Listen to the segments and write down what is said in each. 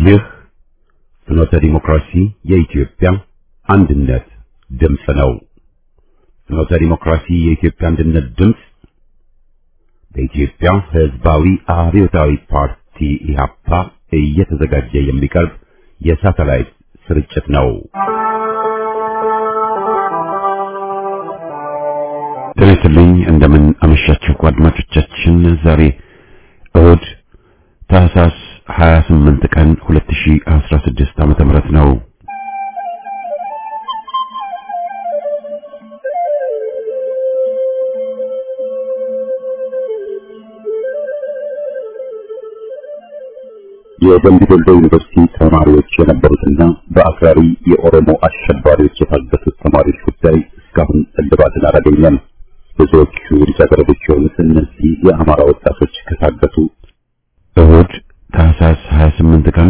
ይህ ፍኖተ ዲሞክራሲ የኢትዮጵያ አንድነት ድምፅ ነው። ፍኖተ ዲሞክራሲ የኢትዮጵያ አንድነት ድምፅ በኢትዮጵያ ሕዝባዊ አብዮታዊ ፓርቲ ኢህአፓ እየተዘጋጀ የሚቀርብ የሳተላይት ስርጭት ነው። ጤና ይስጥልኝ። እንደምን አመሻችሁ አድማጮቻችን። ዛሬ እሁድ ታህሳስ 28 ቀን 2016 ዓመተ ምህረት ነው። የደምቢ ዶሎ ዩኒቨርሲቲ ተማሪዎች የነበሩትና በአክራሪ የኦሮሞ አሸባሪዎች የታገቱት ተማሪዎች ጉዳይ እስካሁን እልባትን አላገኘም። ብዙዎቹ ልጃገረዶች የሆኑት እነዚህ የአማራ ወጣቶች ከታገቱ እሁድ ታህሳስ 28 ቀን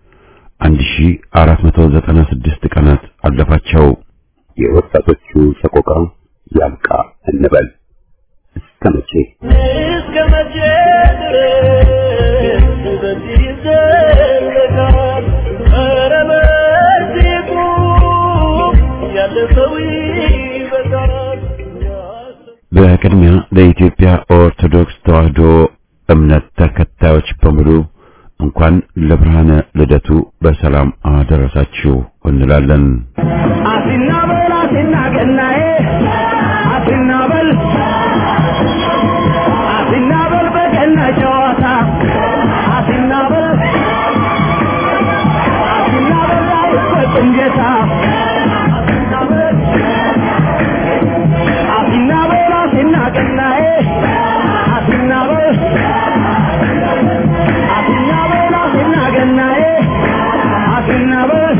1496 ቀናት አለፋቸው። የወጣቶቹ ሰቆቃ ያብቃ እንበል። እስከ መቼ እስከ መቼ ድረስ በዚህ ይዘለቃል? ኧረ በዚህ ቁም፣ ያለፈው ይበቃል። በቅድሚያ ለኢትዮጵያ ኦርቶዶክስ ተዋሕዶ እምነት ተከታዮች በሙሉ እንኳን ለብርሃነ ልደቱ በሰላም አደረሳችሁ እንላለን። አሲና በል አሲና ገናዬ አሲና በል አሲና በል በገና ጨዋታ አሲና በል አሲና በል አይፈጽም ጌታ አሲና በል አሲና በል አሲና ገናዬ አሲና በል አሲና በል አሲና ገናዬ አሲና በል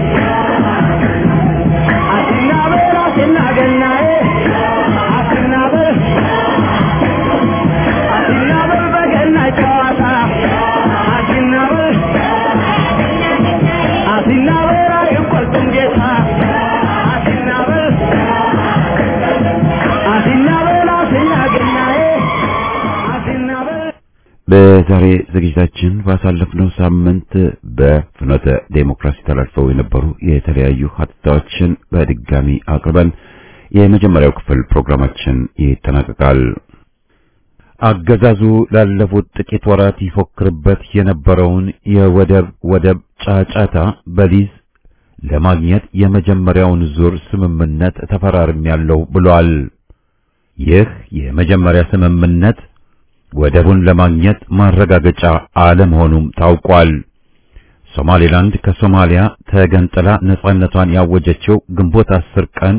አሲና በል አሲና ገናዬ አሲና በል አሲና በል በገና ጨዋታ አሲና በል አሲና በል አይቆርጥም ጌታ አሲና በል አሲና በል አሲና ገናዬ አሲና በል በዛሬ ዝግጅታችን ባሳለፍነው ሳምንት በፍኖተ ዴሞክራሲ ተላልፈው የነበሩ የተለያዩ ሀተታዎችን በድጋሚ አቅርበን የመጀመሪያው ክፍል ፕሮግራማችን ይጠናቀቃል። አገዛዙ ላለፉት ጥቂት ወራት ይፎክርበት የነበረውን የወደብ ወደብ ጫጫታ በሊዝ ለማግኘት የመጀመሪያውን ዙር ስምምነት ተፈራርሜያለሁ ብሏል። ይህ የመጀመሪያ ስምምነት ወደቡን ለማግኘት ማረጋገጫ አለመሆኑም ታውቋል። ሶማሌላንድ ከሶማሊያ ተገንጥላ ነጻነቷን ያወጀችው ግንቦት 10 ቀን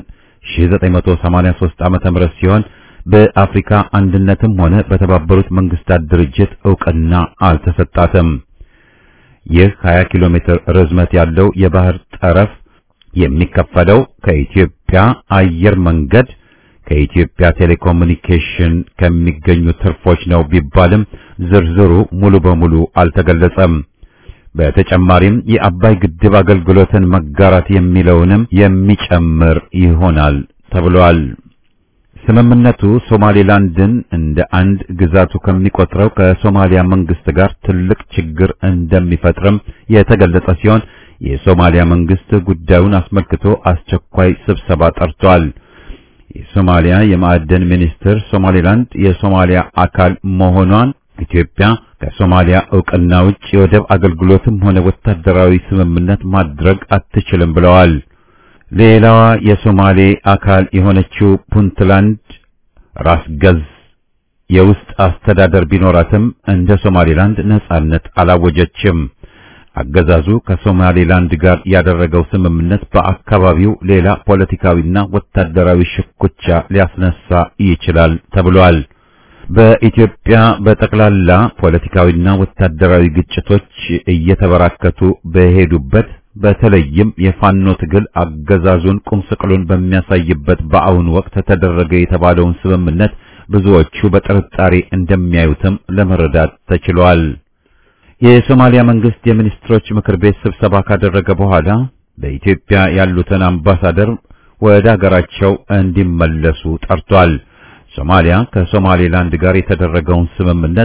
1983 ዓመተ ምህረት ሲሆን በአፍሪካ አንድነትም ሆነ በተባበሩት መንግስታት ድርጅት ዕውቅና አልተሰጣትም። ይህ 20 ኪሎ ሜትር ርዝመት ያለው የባህር ጠረፍ የሚከፈለው ከኢትዮጵያ አየር መንገድ ከኢትዮጵያ ቴሌኮሙኒኬሽን ከሚገኙ ትርፎች ነው ቢባልም ዝርዝሩ ሙሉ በሙሉ አልተገለጸም። በተጨማሪም የአባይ ግድብ አገልግሎትን መጋራት የሚለውንም የሚጨምር ይሆናል ተብሏል። ስምምነቱ ሶማሌላንድን እንደ አንድ ግዛቱ ከሚቆጥረው ከሶማሊያ መንግስት ጋር ትልቅ ችግር እንደሚፈጥርም የተገለጸ ሲሆን የሶማሊያ መንግስት ጉዳዩን አስመልክቶ አስቸኳይ ስብሰባ ጠርቷል። የሶማሊያ የማዕደን ሚኒስትር ሶማሌላንድ የሶማሊያ አካል መሆኗን ኢትዮጵያ ከሶማሊያ ዕውቅና ውጭ የወደብ አገልግሎትም ሆነ ወታደራዊ ስምምነት ማድረግ አትችልም ብለዋል። ሌላዋ የሶማሌ አካል የሆነችው ፑንትላንድ ራስ ገዝ የውስጥ አስተዳደር ቢኖራትም እንደ ሶማሌላንድ ነጻነት አላወጀችም። አገዛዙ ከሶማሌላንድ ጋር ያደረገው ስምምነት በአካባቢው ሌላ ፖለቲካዊና ወታደራዊ ሽኩቻ ሊያስነሳ ይችላል ተብሏል። በኢትዮጵያ በጠቅላላ ፖለቲካዊና ወታደራዊ ግጭቶች እየተበራከቱ በሄዱበት በተለይም የፋኖ ትግል አገዛዙን ቁምስቅሉን በሚያሳይበት በአሁኑ ወቅት ተደረገ የተባለውን ስምምነት ብዙዎቹ በጥርጣሬ እንደሚያዩትም ለመረዳት ተችሏል። የሶማሊያ መንግስት የሚኒስትሮች ምክር ቤት ስብሰባ ካደረገ በኋላ በኢትዮጵያ ያሉትን አምባሳደር ወደ አገራቸው እንዲመለሱ ጠርቷል። ሶማሊያ ከሶማሌላንድ ጋር የተደረገውን ስምምነት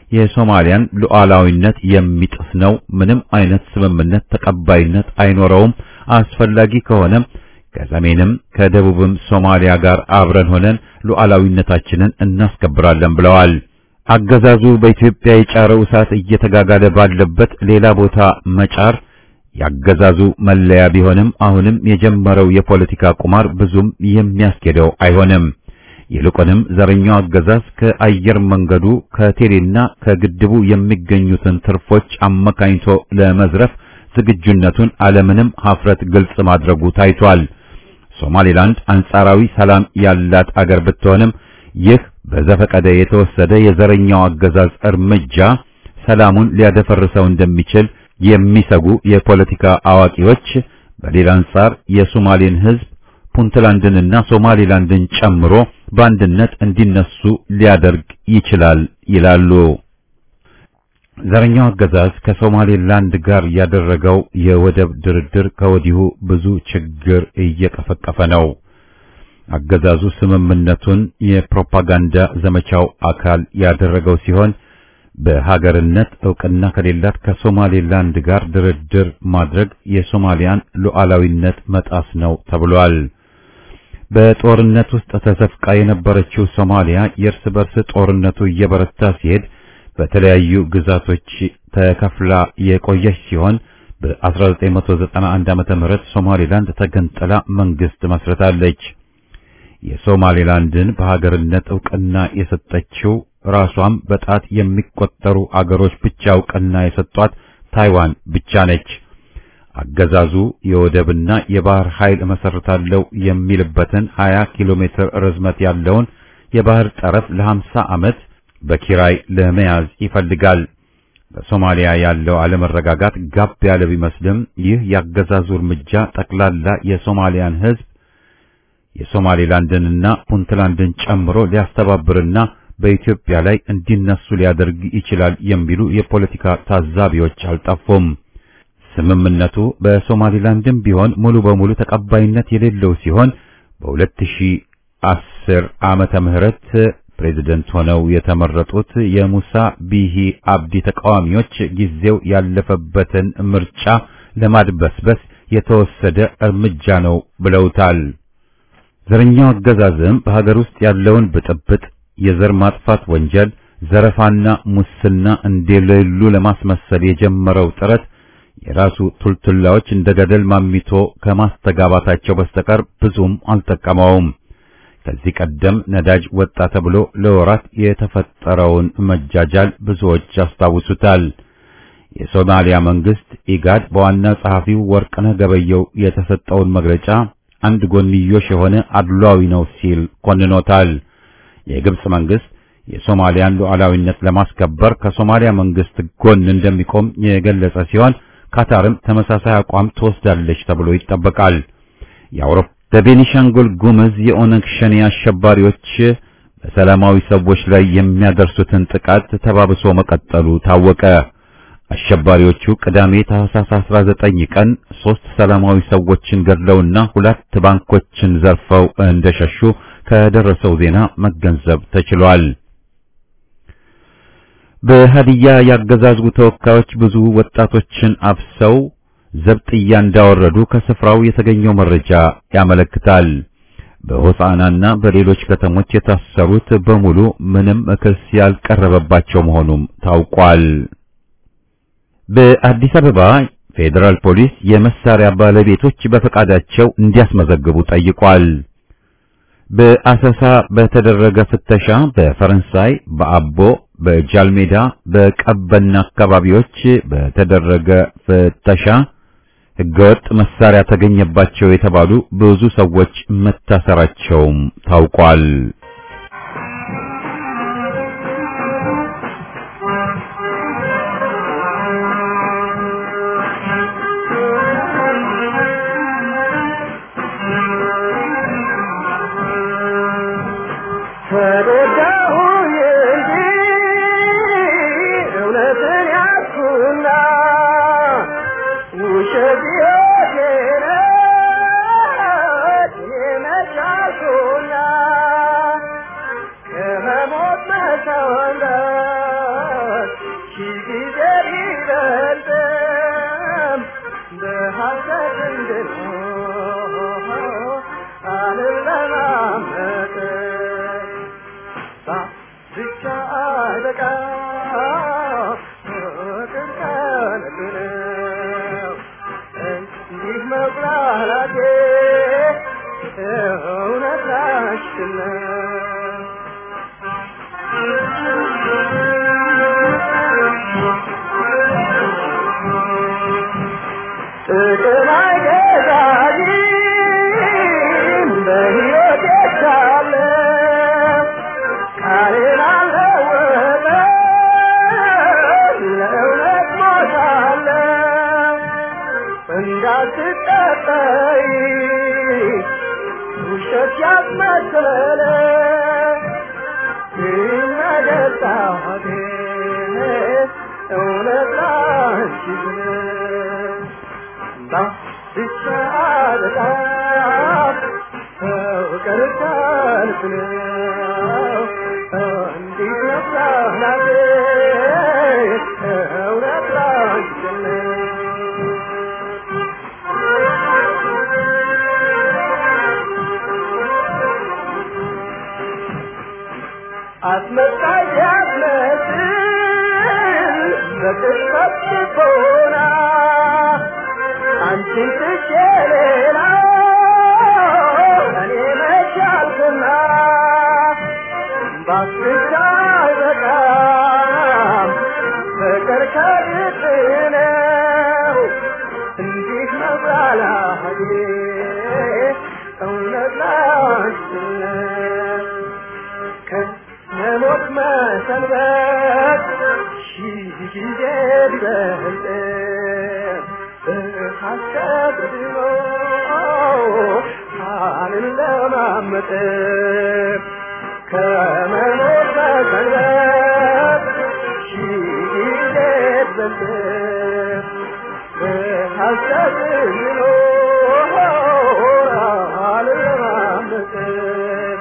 የሶማሊያን ሉዓላዊነት የሚጥስ ነው። ምንም አይነት ስምምነት ተቀባይነት አይኖረውም። አስፈላጊ ከሆነም ከሰሜንም ከደቡብም ሶማሊያ ጋር አብረን ሆነን ሉዓላዊነታችንን እናስከብራለን ብለዋል። አገዛዙ በኢትዮጵያ የጫረው እሳት እየተጋጋለ ባለበት ሌላ ቦታ መጫር ያገዛዙ መለያ ቢሆንም አሁንም የጀመረው የፖለቲካ ቁማር ብዙም የሚያስኬደው አይሆንም። ይልቁንም ዘረኛው አገዛዝ ከአየር መንገዱ ከቴሌና ከግድቡ የሚገኙትን ትርፎች አመካኝቶ ለመዝረፍ ዝግጁነቱን አለምንም ሀፍረት ግልጽ ማድረጉ ታይቷል። ሶማሌላንድ አንጻራዊ ሰላም ያላት አገር ብትሆንም ይህ በዘፈቀደ የተወሰደ የዘረኛው አገዛዝ እርምጃ ሰላሙን ሊያደፈርሰው እንደሚችል የሚሰጉ የፖለቲካ አዋቂዎች በሌላ አንጻር የሶማሌን ሕዝብ ፑንትላንድንና ሶማሌላንድን ጨምሮ በአንድነት እንዲነሱ ሊያደርግ ይችላል ይላሉ። ዘረኛው አገዛዝ ከሶማሌላንድ ጋር ያደረገው የወደብ ድርድር ከወዲሁ ብዙ ችግር እየቀፈቀፈ ነው። አገዛዙ ስምምነቱን የፕሮፓጋንዳ ዘመቻው አካል ያደረገው ሲሆን በሀገርነት ዕውቅና ከሌላት ከሶማሌላንድ ጋር ድርድር ማድረግ የሶማሊያን ሉዓላዊነት መጣስ ነው ተብሏል። በጦርነት ውስጥ ተዘፍቃ የነበረችው ሶማሊያ የእርስ በርስ ጦርነቱ እየበረታ ሲሄድ በተለያዩ ግዛቶች ተከፍላ የቆየች ሲሆን በ1991 ዓመተ ምህረት ሶማሌላንድ ተገንጥላ መንግስት መስርታለች። የሶማሌላንድን በሀገርነት ዕውቅና የሰጠችው ራሷም በጣት የሚቆጠሩ አገሮች ብቻ ዕውቅና የሰጧት ታይዋን ብቻ ነች። አገዛዙ የወደብና የባህር ኃይል መሰረታለው የሚልበትን 20 ኪሎ ሜትር ርዝመት ያለውን የባህር ጠረፍ ለ50 ዓመት በኪራይ ለመያዝ ይፈልጋል። በሶማሊያ ያለው አለመረጋጋት ጋብ ያለ ቢመስልም ይህ ያገዛዙ እርምጃ ጠቅላላ የሶማሊያን ሕዝብ የሶማሌላንድንና ፑንትላንድን ጨምሮ ሊያስተባብርና በኢትዮጵያ ላይ እንዲነሱ ሊያደርግ ይችላል የሚሉ የፖለቲካ ታዛቢዎች አልጠፉም። ስምምነቱ በሶማሊላንድም ቢሆን ሙሉ በሙሉ ተቀባይነት የሌለው ሲሆን በ2010 ዓመተ ምህረት ፕሬዝደንት ሆነው የተመረጡት የሙሳ ቢሂ አብዲ ተቃዋሚዎች ጊዜው ያለፈበትን ምርጫ ለማድበስበስ የተወሰደ እርምጃ ነው ብለውታል። ዘረኛው አገዛዝም በሀገር ውስጥ ያለውን ብጥብጥ፣ የዘር ማጥፋት ወንጀል፣ ዘረፋና ሙስና እንደሌሉ ለማስመሰል የጀመረው ጥረት የራሱ ቱልቱላዎች እንደ ገደል ማሚቶ ከማስተጋባታቸው በስተቀር ብዙም አልጠቀመውም። ከዚህ ቀደም ነዳጅ ወጣ ተብሎ ለወራት የተፈጠረውን መጃጃል ብዙዎች ያስታውሱታል። የሶማሊያ መንግስት ኢጋድ በዋና ጸሐፊው ወርቅነህ ገበየው የተሰጠውን መግለጫ አንድ ጎንዮሽ የሆነ አድሏዊ ነው ሲል ኮንኖታል። የግብጽ መንግስት የሶማሊያን ሉዓላዊነት ለማስከበር ከሶማሊያ መንግስት ጎን እንደሚቆም የገለጸ ሲሆን ካታርም ተመሳሳይ አቋም ትወስዳለች ተብሎ ይጠበቃል። የአውሮፓ በቤኒሻንጉል ጉምዝ የኦነግ ሸኔ አሸባሪዎች በሰላማዊ ሰዎች ላይ የሚያደርሱትን ጥቃት ተባብሶ መቀጠሉ ታወቀ። አሸባሪዎቹ ቅዳሜ ታህሳስ 19 ቀን ሶስት ሰላማዊ ሰዎችን ገድለውና ሁለት ባንኮችን ዘርፈው እንደሸሹ ከደረሰው ዜና መገንዘብ ተችሏል። በሀዲያ ያገዛዙ ተወካዮች ብዙ ወጣቶችን አፍሰው ዘብጥያ እንዳወረዱ ከስፍራው የተገኘው መረጃ ያመለክታል። በሆሳናና በሌሎች ከተሞች የታሰሩት በሙሉ ምንም ክስ ያልቀረበባቸው መሆኑም ታውቋል። በአዲስ አበባ ፌዴራል ፖሊስ የመሳሪያ ባለቤቶች በፈቃዳቸው እንዲያስመዘግቡ ጠይቋል። በአሰሳ በተደረገ ፍተሻ በፈረንሳይ፣ በአቦ፣ በጃልሜዳ፣ በቀበና አካባቢዎች በተደረገ ፍተሻ ሕገወጥ መሳሪያ ተገኘባቸው የተባሉ ብዙ ሰዎች መታሰራቸውም ታውቋል። አንቺን ጥቅም አይገዛኝም በሕይወት የቻለ ቃሌን አልለወጥም ለእውነት ሞታለሁ እንዳትጠጠይ ውሸት ያስመሰለ ይመገጣቴ እውነት ላንቺ ብለህ ባብቻ በጣም ፍቅር ሰልፍ ነው እንዲህ ነፍሳናቴ እውነት ላንቺ ብለህ አስመሳይ ያስመስል በቅጽበት ልቦና አንቺን ትቼ ሌላ እኔ መቻልኩና ባስቻ አይበቃም ፍቅር ከልብ ነው እንዲህ መብላላቴ እውነት ላንቺ ነው ከሞት መሰንበት ሺህ ጊዜ ቢበልጥ በሐሰት ድኖ አልለማመጥ ከመሞት መሰንበት ሺህ ጊዜ ቢበልጥ በሐሰት ድኖ አልለማመጥ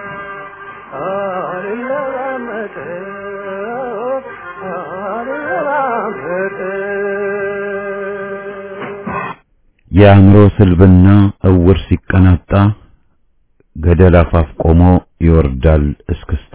የአእምሮ ስልብና እውር ሲቀናጣ ገደል አፋፍ ቆሞ ይወርዳል እስክስታ።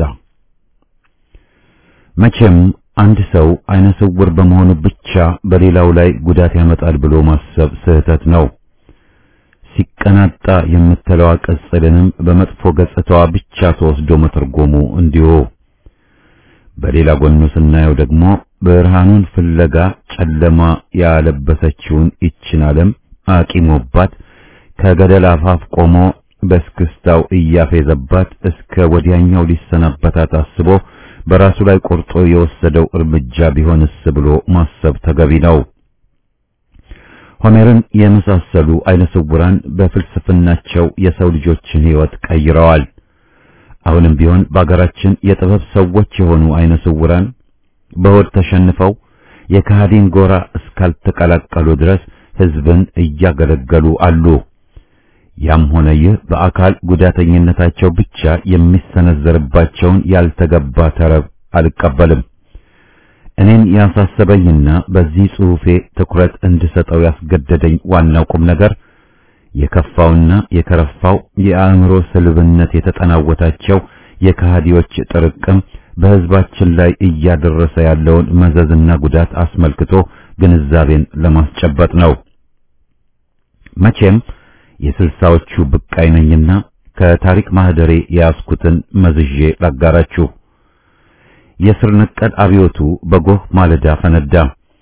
መቼም አንድ ሰው አይነ ስውር በመሆኑ ብቻ በሌላው ላይ ጉዳት ያመጣል ብሎ ማሰብ ስህተት ነው። ሲቀናጣ የምትለዋ ቅጽልንም በመጥፎ ገጽታዋ ብቻ ተወስዶ መተርጎሙ እንዲሁ። በሌላ ጎኑ ስናየው ደግሞ ብርሃኑን ፍለጋ ጨለማ ያለበሰችውን ይችን ዓለም አቂሞባት ከገደል አፋፍ ቆሞ በስክስታው እያፌዘባት እስከ ወዲያኛው ሊሰናበታት አስቦ በራሱ ላይ ቆርጦ የወሰደው እርምጃ ቢሆንስ ብሎ ማሰብ ተገቢ ነው። ሆሜርን የመሳሰሉ አይነ ስውራን በፍልስፍናቸው የሰው ልጆችን ሕይወት ቀይረዋል። አሁንም ቢሆን በአገራችን የጥበብ ሰዎች የሆኑ አይነ ስውራን በሆድ ተሸንፈው የከሃዲን ጎራ እስካልተቀላቀሉ ድረስ ሕዝብን እያገለገሉ አሉ። ያም ሆነ ይህ በአካል ጉዳተኝነታቸው ብቻ የሚሰነዘርባቸውን ያልተገባ ተረብ አልቀበልም። እኔን ያሳሰበኝና በዚህ ጽሑፌ ትኩረት እንድሰጠው ያስገደደኝ ዋናው ቁም ነገር የከፋውና የከረፋው የአእምሮ ስልብነት የተጠናወታቸው የከሃዲዎች ጥርቅም በሕዝባችን ላይ እያደረሰ ያለውን መዘዝና ጉዳት አስመልክቶ ግንዛቤን ለማስጨበጥ ነው። መቼም የስልሳዎቹ ብቃይ ነኝና ከታሪክ ማህደሬ የያዝኩትን መዝዤ ላጋራችሁ። የስር ነቀል አብዮቱ በጎህ ማለዳ ፈነዳ።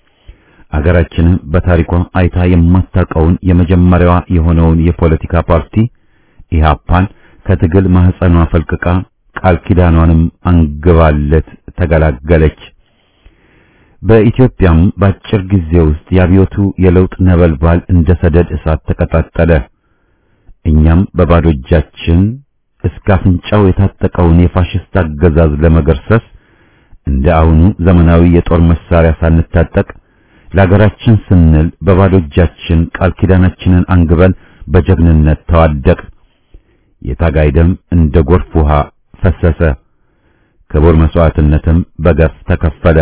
አገራችንም በታሪኳ አይታ የማታውቀውን የመጀመሪያዋ የሆነውን የፖለቲካ ፓርቲ ኢህአፓን ከትግል ማህፀኗ ፈልቅቃ ቃል ኪዳኗንም አንግባለት ተገላገለች። በኢትዮጵያም በአጭር ጊዜ ውስጥ የአብዮቱ የለውጥ ነበልባል እንደ ሰደድ እሳት ተቀጣጠለ። እኛም በባዶ እጃችን እስከ አፍንጫው የታጠቀውን የፋሽስት አገዛዝ ለመገርሰስ እንደ አሁኑ ዘመናዊ የጦር መሳሪያ ሳንታጠቅ ለሀገራችን ስንል በባዶ እጃችን ቃል ኪዳናችንን አንግበን በጀግንነት ተዋደቅ። የታጋይ ደም እንደ ጎርፍ ውሃ ፈሰሰ። ክቡር መስዋዕትነትም በገፍ ተከፈለ።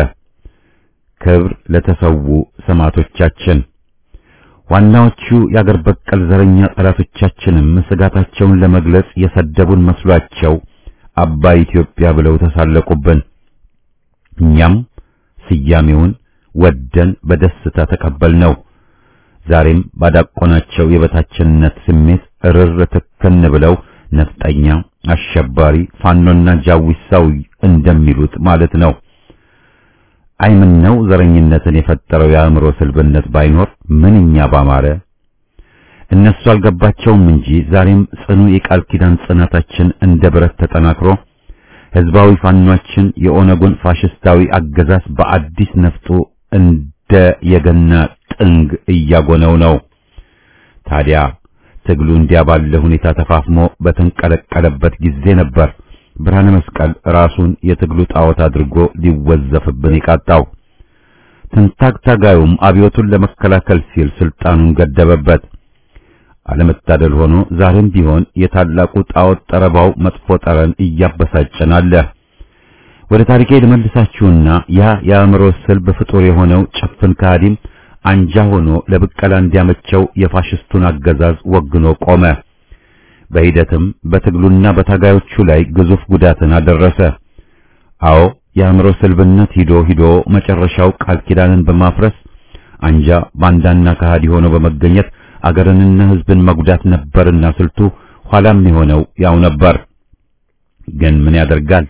ክብር ለተሰዉ ሰማዕቶቻችን። ዋናዎቹ የአገር በቀል ዘረኛ ጠላቶቻችንም ስጋታቸውን ለመግለጽ የሰደቡን መስሏቸው አባይ ኢትዮጵያ ብለው ተሳለቁብን። እኛም ስያሜውን ወደን በደስታ ተቀበልነው። ዛሬም ባዳቆናቸው የበታችነት ስሜት እርር ትክን ብለው ነፍጠኛ፣ አሸባሪ፣ ፋኖና ጃዊሳው እንደሚሉት ማለት ነው። አይምን ነው ዘረኝነትን የፈጠረው የአእምሮ ስልብነት ባይኖር ምንኛ ባማረ። እነሱ አልገባቸውም እንጂ ዛሬም ጽኑ የቃል ኪዳን ጽናታችን እንደ ብረት ተጠናክሮ ህዝባዊ ፋኗችን የኦነጉን ፋሽስታዊ አገዛዝ በአዲስ ነፍጡ እንደ የገና ጥንግ እያጎነው ነው። ታዲያ ትግሉ እንዲያ ባለ ሁኔታ ተፋፍሞ በተንቀለቀለበት ጊዜ ነበር ብርሃነ መስቀል ራሱን የትግሉ ጣዖት አድርጎ ሊወዘፍብን የቃጣው። ትንታግ ታጋዩም አብዮቱን ለመከላከል ሲል ስልጣኑን ገደበበት። አለመታደል ሆኖ ዛሬም ቢሆን የታላቁ ጣዖት ጠረባው መጥፎ ጠረን እያበሳጨን አለ። ወደ ታሪኬ ልመልሳችሁና ያ የአእምሮ ስልብ ፍጡር የሆነው ጭፍን ከሃዲም አንጃ ሆኖ ለብቀላ እንዲያመቸው የፋሽስቱን አገዛዝ ወግኖ ቆመ። በሂደትም በትግሉና በታጋዮቹ ላይ ግዙፍ ጉዳትን አደረሰ። አዎ የአእምሮ ስልብነት ሂዶ ሂዶ መጨረሻው ቃል ኪዳንን በማፍረስ አንጃ ባንዳና ከሃዲ ሆኖ በመገኘት አገርንና ሕዝብን መጉዳት ነበርና ስልቱ ኋላም የሆነው ያው ነበር። ግን ምን ያደርጋል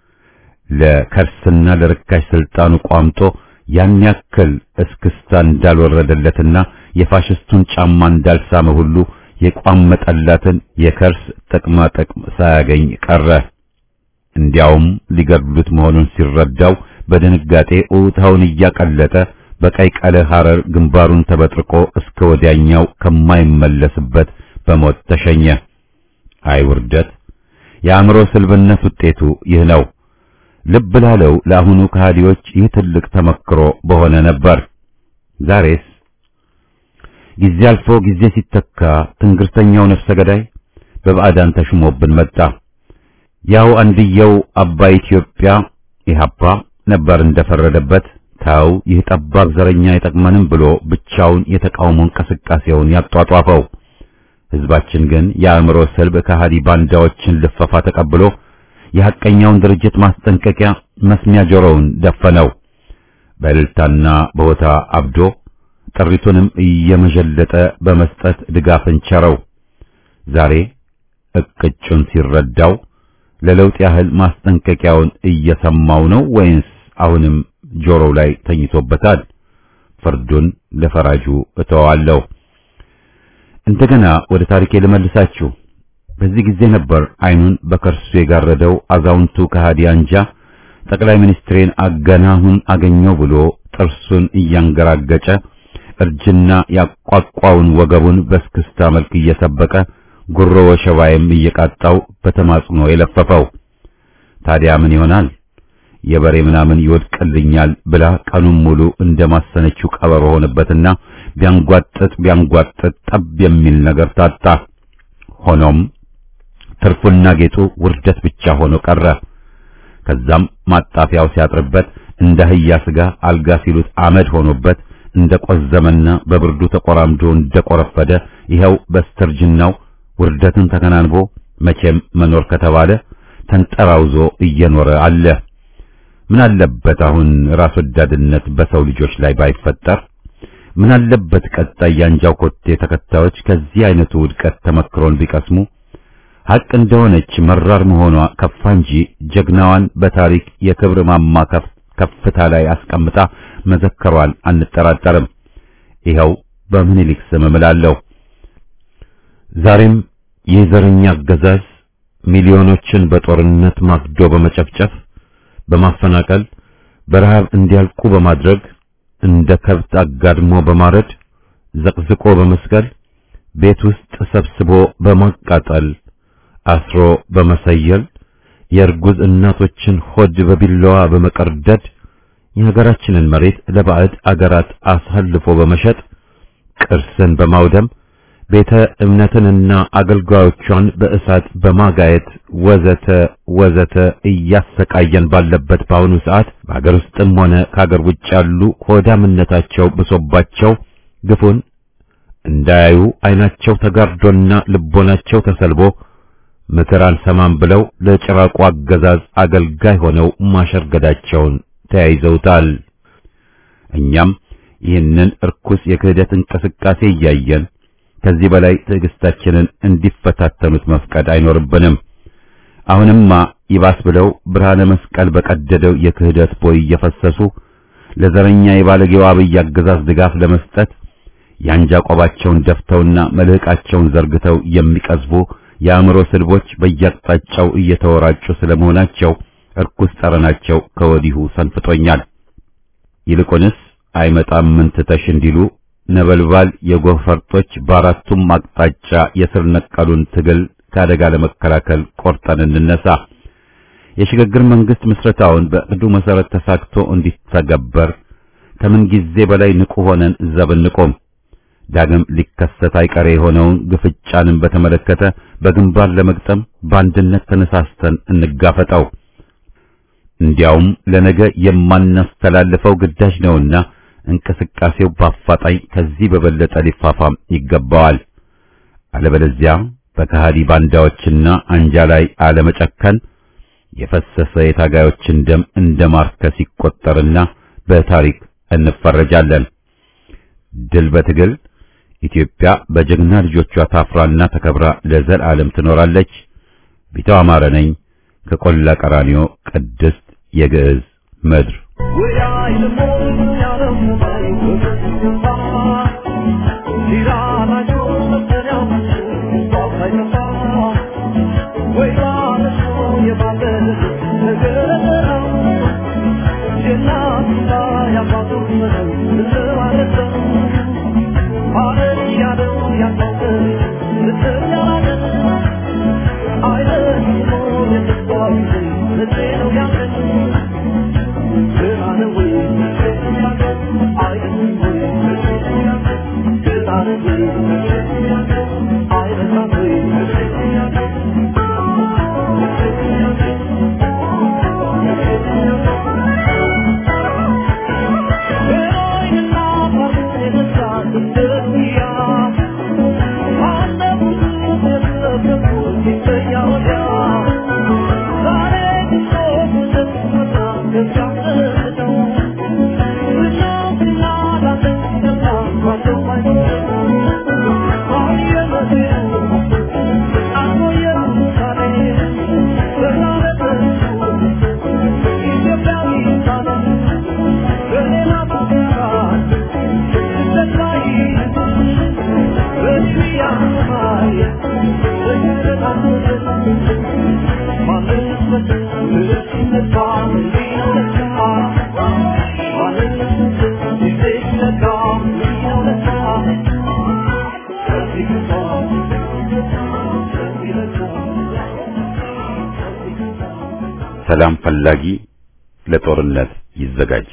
ለከርስና ለርካሽ ስልጣኑ ቋምጦ ያን ያክል እስክስታ እንዳልወረደለትና የፋሽስቱን ጫማ እንዳልሳመ ሁሉ የቋመጠላትን የከርስ ጥቅማ ጥቅም ሳያገኝ ቀረ። እንዲያውም ሊገድሉት መሆኑን ሲረዳው በድንጋጤ ኡታውን እያቀለጠ በቀይ ቀለ ሐረር ግንባሩን ተበጥርቆ እስከ ወዲያኛው ከማይመለስበት በሞት ተሸኘ። አይ ውርደት! የአእምሮ ስልብነት ውጤቱ ይህ ነው። ልብ ላለው ለአሁኑ ከሃዲዎች ይህ ትልቅ ተመክሮ በሆነ ነበር። ዛሬስ ጊዜ አልፎ ጊዜ ሲተካ ትንግርተኛው ነፍሰ ገዳይ በባዕዳን ተሹሞብን መጣ። ያው አንድየው አባይ ኢትዮጵያ ኢህአፓ ነበር እንደፈረደበት ታው ይህ ጠባብ ዘረኛ አይጠቅመንም ብሎ ብቻውን የተቃውሞ እንቅስቃሴውን ያጧጧፈው። ህዝባችን ግን የአእምሮ ስልብ ከሃዲ ባንዳዎችን ልፈፋ ተቀብሎ የሐቀኛውን ድርጅት ማስጠንቀቂያ መስሚያ ጆሮውን ደፈነው። በእልልታና በሆታ አብዶ ጥሪቱንም እየመዠለጠ በመስጠት ድጋፍን ቸረው። ዛሬ እቅጩን ሲረዳው ለለውጥ ያህል ማስጠንቀቂያውን እየሰማው ነው ወይንስ አሁንም ጆሮው ላይ ተኝቶበታል? ፍርዱን ለፈራጁ እተዋለሁ። እንደገና ወደ ታሪኬ ልመልሳችሁ። በዚህ ጊዜ ነበር አይኑን በከርሱ የጋረደው አዛውንቱ ከሃዲ አንጃ ጠቅላይ ሚኒስትሬን አገናሁን አገኘው ብሎ ጥርሱን እያንገራገጨ እርጅና ያቋቋውን ወገቡን በስክስታ መልክ እየሰበቀ ጉሮ ወሸባይም እየቃጣው በተማጽኖ የለፈፈው። ታዲያ ምን ይሆናል? የበሬ ምናምን ይወድቅልኛል ብላ ቀኑን ሙሉ እንደማሰነችው ቀበሮ ሆነበትና ቢያንጓጥጥ ቢያንጓጥጥ ጠብ የሚል ነገር ታጣ። ሆኖም ትርፉና ጌጡ ውርደት ብቻ ሆኖ ቀረ። ከዛም ማጣፊያው ሲያጥርበት እንደ አህያ ስጋ አልጋ ሲሉት አመድ ሆኖበት እንደ ቆዘመና በብርዱ ተቆራምዶ እንደ ቆረፈደ ይኸው በስተርጅናው ውርደትን ተከናንቦ መቼም መኖር ከተባለ ተንጠራውዞ እየኖረ አለ። ምን አለበት አሁን ራስ ወዳድነት በሰው ልጆች ላይ ባይፈጠር? ምን አለበት ቀጣይ ያንጃው ኮቴ ተከታዮች ከዚህ አይነቱ ውድቀት ተመክሮን ቢቀስሙ? ሐቅ እንደሆነች መራር መሆኗ ከፋ እንጂ ጀግናዋን በታሪክ የክብር ማማ ከፍታ ላይ አስቀምጣ መዘከሯን አንጠራጠርም። ይኸው በምኒልክ ስም እምላለሁ። ዛሬም የዘረኛ አገዛዝ ሚሊዮኖችን በጦርነት ማግዶ በመጨፍጨፍ በማፈናቀል በረሃብ እንዲያልቁ በማድረግ እንደ ከብት አጋድሞ በማረድ ዘቅዝቆ በመስቀል ቤት ውስጥ ሰብስቦ በማቃጠል አስሮ በመሰየል የእርጉዝ እናቶችን ሆድ በቢላዋ በመቀርደድ የሀገራችንን መሬት ለባዕድ አገራት አሳልፎ በመሸጥ ቅርስን በማውደም ቤተ እምነትንና አገልጋዮቿን በእሳት በማጋየት ወዘተ ወዘተ እያሰቃየን ባለበት በአሁኑ ሰዓት በሀገር ውስጥም ሆነ ከሀገር ውጭ ያሉ ሆዳምነታቸው ብሶባቸው ግፉን እንዳያዩ ዓይናቸው ተጋርዶና ልቦናቸው ተሰልቦ ምክር አልሰማም ብለው ለጭራቁ አገዛዝ አገልጋይ ሆነው ማሸርገዳቸውን ተያይዘውታል። እኛም ይህንን እርኩስ የክህደት እንቅስቃሴ እያየን ከዚህ በላይ ትዕግስታችንን እንዲፈታተኑት መፍቀድ አይኖርብንም። አሁንማ ይባስ ብለው ብርሃነ መስቀል በቀደደው የክህደት ቦይ እየፈሰሱ ለዘረኛ የባለጌው አብይ አገዛዝ ድጋፍ ለመስጠት የአንጃ ቆባቸውን ደፍተውና መልህቃቸውን ዘርግተው የሚቀዝቡ የአእምሮ ስልቦች በየአቅጣጫው እየተወራጩ ስለመሆናቸው እርኩስ ጠረናቸው ከወዲሁ ሰንፍጦኛል። ይልቁንስ አይመጣም ምን ትተሽ እንዲሉ ነበልባል የጎህ ፈርጦች በአራቱም አቅጣጫ የስር ነቀሉን ትግል ከአደጋ ለመከላከል ቆርጠን እንነሳ። የሽግግር መንግስት ምስረታውን በእቅዱ መሰረት ተሳክቶ እንዲተገበር ከምን ጊዜ በላይ ንቁ ሆነን ዘብ እንቆም። ዳግም ሊከሰት አይቀሬ የሆነውን ግፍጫንን በተመለከተ በግንባር ለመግጠም በአንድነት ተነሳስተን እንጋፈጠው። እንዲያውም ለነገ የማናስተላልፈው ግዳጅ ነውና እንቅስቃሴው በአፋጣኝ ከዚህ በበለጠ ሊፋፋም ይገባዋል። አለበለዚያ በከሃዲ ባንዳዎችና አንጃ ላይ አለመጨከን የፈሰሰ የታጋዮችን ደም እንደ ማርከስ ይቆጠርና በታሪክ እንፈረጃለን። ድል በትግል ኢትዮጵያ በጀግና ልጆቿ ታፍራና ተከብራ ለዘላለም ትኖራለች። ቢተው አማረ ነኝ ከቆላ ቀራኒዮ ቅድስት የግዕዝ ምድር ሰላም ፈላጊ ለጦርነት ይዘጋጅ።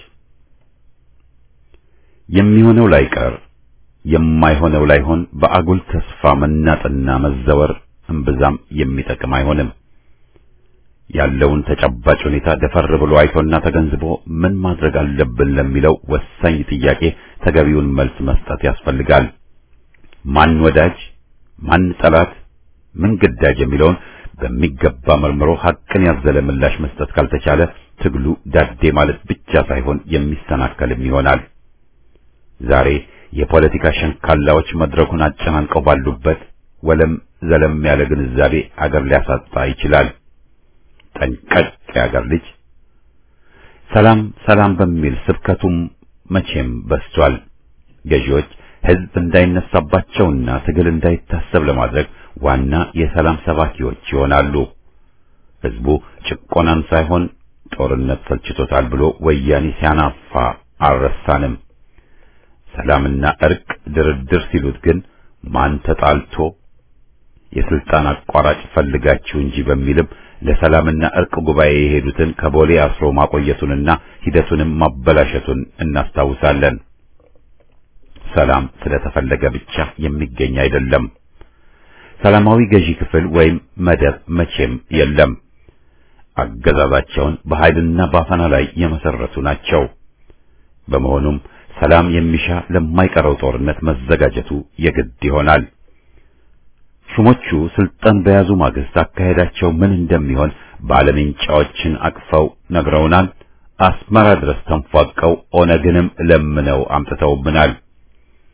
የሚሆነው ላይቀር የማይሆነው ላይሆን በአጉል ተስፋ መናጥና መዘወር እምብዛም የሚጠቅም አይሆንም። ያለውን ተጨባጭ ሁኔታ ደፈር ብሎ አይቶና ተገንዝቦ ምን ማድረግ አለብን ለሚለው ወሳኝ ጥያቄ ተገቢውን መልስ መስጠት ያስፈልጋል። ማን ወዳጅ፣ ማን ጠላት፣ ምን ግዳጅ የሚለውን በሚገባ መርምሮ ሐቅን ያዘለ ምላሽ መስጠት ካልተቻለ ትግሉ ዳዴ ማለት ብቻ ሳይሆን የሚሰናከልም ይሆናል። ዛሬ የፖለቲካ ሸንካላዎች መድረኩን አጨናንቀው ባሉበት ወለም ዘለም ያለ ግንዛቤ አገር ሊያሳጣ ይችላል። ጠንቀቅ የአገር ልጅ ሰላም ሰላም በሚል ስብከቱም መቼም በስቷል። ገዢዎች ሕዝብ እንዳይነሳባቸውና ትግል እንዳይታሰብ ለማድረግ ዋና የሰላም ሰባኪዎች ይሆናሉ። ሕዝቡ ጭቆናን ሳይሆን ጦርነት ሰልችቶታል ብሎ ወያኔ ሲያናፋ አልረሳንም። ሰላምና እርቅ ድርድር ሲሉት ግን ማን ተጣልቶ የስልጣን አቋራጭ ፈልጋችሁ እንጂ በሚልም ለሰላምና እርቅ ጉባኤ የሄዱትን ከቦሌ አስሮ ማቆየቱንና ሂደቱንም ማበላሸቱን እናስታውሳለን። ሰላም ስለተፈለገ ብቻ የሚገኝ አይደለም። ሰላማዊ ገዢ ክፍል ወይም መደብ መቼም የለም። አገዛዛቸውን በኃይልና ባፈና ላይ የመሰረቱ ናቸው። በመሆኑም ሰላም የሚሻ ለማይቀረው ጦርነት መዘጋጀቱ የግድ ይሆናል። ሹሞቹ ስልጣን በያዙ ማግስት አካሄዳቸው ምን እንደሚሆን ባለምንጫዎችን አቅፈው ነግረውናል። አስመራ ድረስ ተንፏቀው ኦነግንም ለምነው አምጥተውብናል።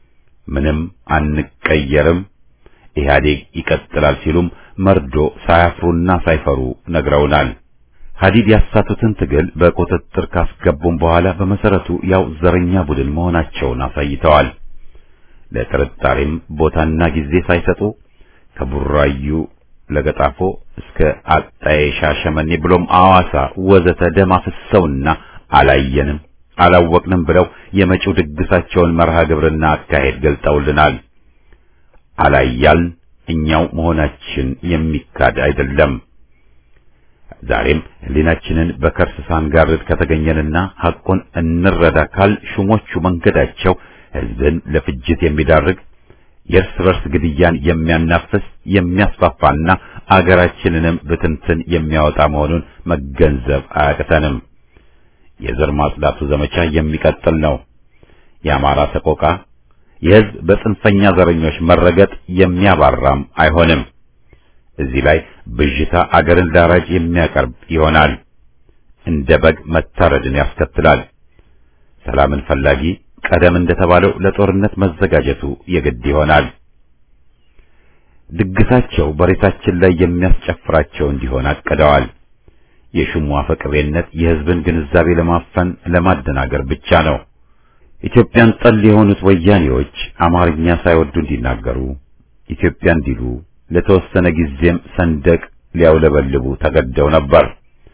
ምንም አንቀየርም፣ ኢህአዴግ ይቀጥላል ሲሉም መርዶ ሳያፍሩና ሳይፈሩ ነግረውናል። ሀዲድ ያሳቱትን ትግል በቁጥጥር ካስገቡም በኋላ በመሰረቱ ያው ዘረኛ ቡድን መሆናቸውን አሳይተዋል። ለጥርጣሬም ቦታና ጊዜ ሳይሰጡ ከቡራዩ ለገጣፎ እስከ አጣዬ ሻሸመኔ ብሎም አዋሳ ወዘተ ደም አፍሰውና አላየንም አላወቅንም ብለው የመጪው ድግሳቸውን መርሃ ግብርና አካሄድ ገልጠውልናል። አላያልን እኛው መሆናችን የሚካድ አይደለም። ዛሬም ሕሊናችንን በከርስ ሳንጋርድ ከተገኘንና ሐቁን እንረዳ ካል ሹሞቹ መንገዳቸው ሕዝብን ለፍጅት የሚዳርግ የእርስ በርስ ግድያን የሚያናፍስ የሚያስፋፋና አገራችንንም ብትንትን የሚያወጣ መሆኑን መገንዘብ አያቅተንም። የዘር ማጽዳቱ ዘመቻ የሚቀጥል ነው። የአማራ ሰቆቃ የሕዝብ በጽንፈኛ ዘረኞች መረገጥ የሚያባራም አይሆንም። እዚህ ላይ ብዥታ አገርን ዳራጅ የሚያቀርብ ይሆናል። እንደ በግ መታረድን ያስከትላል። ሰላምን ፈላጊ ቀደም እንደተባለው ለጦርነት መዘጋጀቱ የግድ ይሆናል። ድግሳቸው በሬሳችን ላይ የሚያስጨፍራቸው እንዲሆን አቅደዋል። የሹሙ አፈቅሬነት የሕዝብን ግንዛቤ ለማፈን ለማደናገር ብቻ ነው። ኢትዮጵያን ጠል የሆኑት ወያኔዎች አማርኛ ሳይወዱ እንዲናገሩ ኢትዮጵያ እንዲሉ ለተወሰነ ጊዜም ሰንደቅ ሊያውለበልቡ ተገደው ነበር።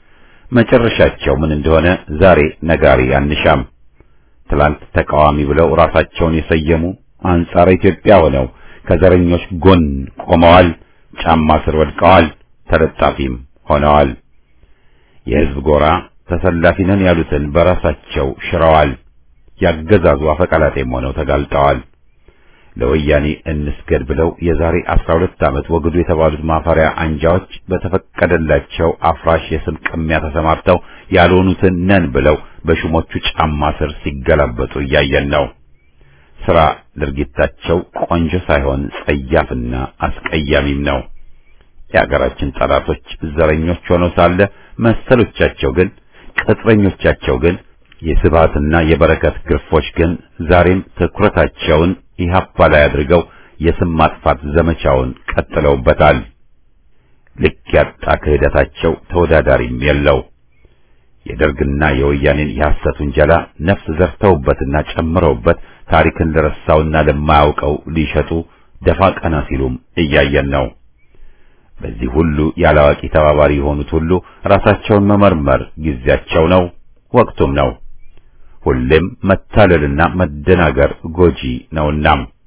መጨረሻቸው ምን እንደሆነ ዛሬ ነጋሪ አንሻም። ትላንት ተቃዋሚ ብለው ራሳቸውን የሰየሙ አንጻረ ኢትዮጵያ ሆነው ከዘረኞች ጎን ቆመዋል፣ ጫማ ስር ወድቀዋል፣ ተለጣፊም ሆነዋል። የሕዝብ ጎራ ተሰላፊ ነን ያሉትን በራሳቸው ሽረዋል። ያገዛዙ አፈቀላጤም ሆነው ተጋልጠዋል። ለወያኔ እንስገድ ብለው የዛሬ 12 ዓመት ወግዱ የተባሉት ማፈሪያ አንጃዎች በተፈቀደላቸው አፍራሽ የስም ቅሚያ ተሰማርተው ያልሆኑትን ነን ብለው በሹሞቹ ጫማ ስር ሲገላበጡ እያየን ነው። ስራ ድርጊታቸው ቆንጆ ሳይሆን ጸያፍና አስቀያሚም ነው። የአገራችን ጠላቶች ዘረኞች ሆነው ሳለ መሰሎቻቸው ግን ቅጥረኞቻቸው ግን የስብሃትና የበረከት ግርፎች ግን ዛሬም ትኩረታቸውን ኢህአፓ ላይ አድርገው የስም ማጥፋት ዘመቻውን ቀጥለውበታል። ልክ ያጣ ክህደታቸው ተወዳዳሪም የለው። የደርግና የወያኔን የሐሰት ውንጀላ ነፍስ ዘርተውበትና ጨምረውበት ታሪክን ለረሳውና ለማያውቀው ሊሸጡ ደፋ ቀና ሲሉም እያየን ነው። በዚህ ሁሉ ያላዋቂ ተባባሪ የሆኑት ሁሉ ራሳቸውን መመርመር ጊዜያቸው ነው፣ ወቅቱም ነው። ሁሌም መታለልና መደናገር ጎጂ ነውና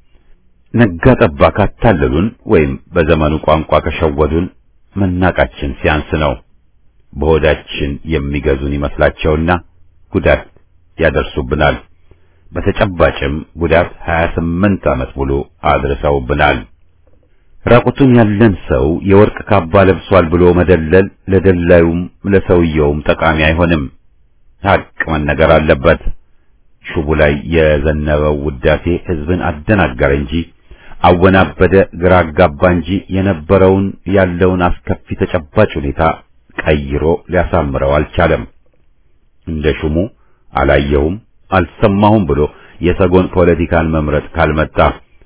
ነጋ ጠባ ካታለሉን ወይም በዘመኑ ቋንቋ ከሸወዱን መናቃችን ሲያንስ ነው። በሆዳችን የሚገዙን ይመስላቸውና ጉዳት ያደርሱብናል። በተጨባጭም ጉዳት 28 ዓመት ሙሉ አድርሰውብናል። ራቁቱን ያለን ሰው የወርቅ ካባ ለብሷል ብሎ መደለል ለደላዩም ለሰውየውም ጠቃሚ አይሆንም። ሀቅ መነገር አለበት። ሹቡ ላይ የዘነበው ውዳሴ ሕዝብን አደናገረ እንጂ አወናበደ፣ ግራ አጋባ እንጂ የነበረውን ያለውን አስከፊ ተጨባጭ ሁኔታ ቀይሮ ሊያሳምረው አልቻለም። እንደ ሹሙ አላየሁም አልሰማሁም ብሎ የሰጎን ፖለቲካን መምረጥ ካልመጣ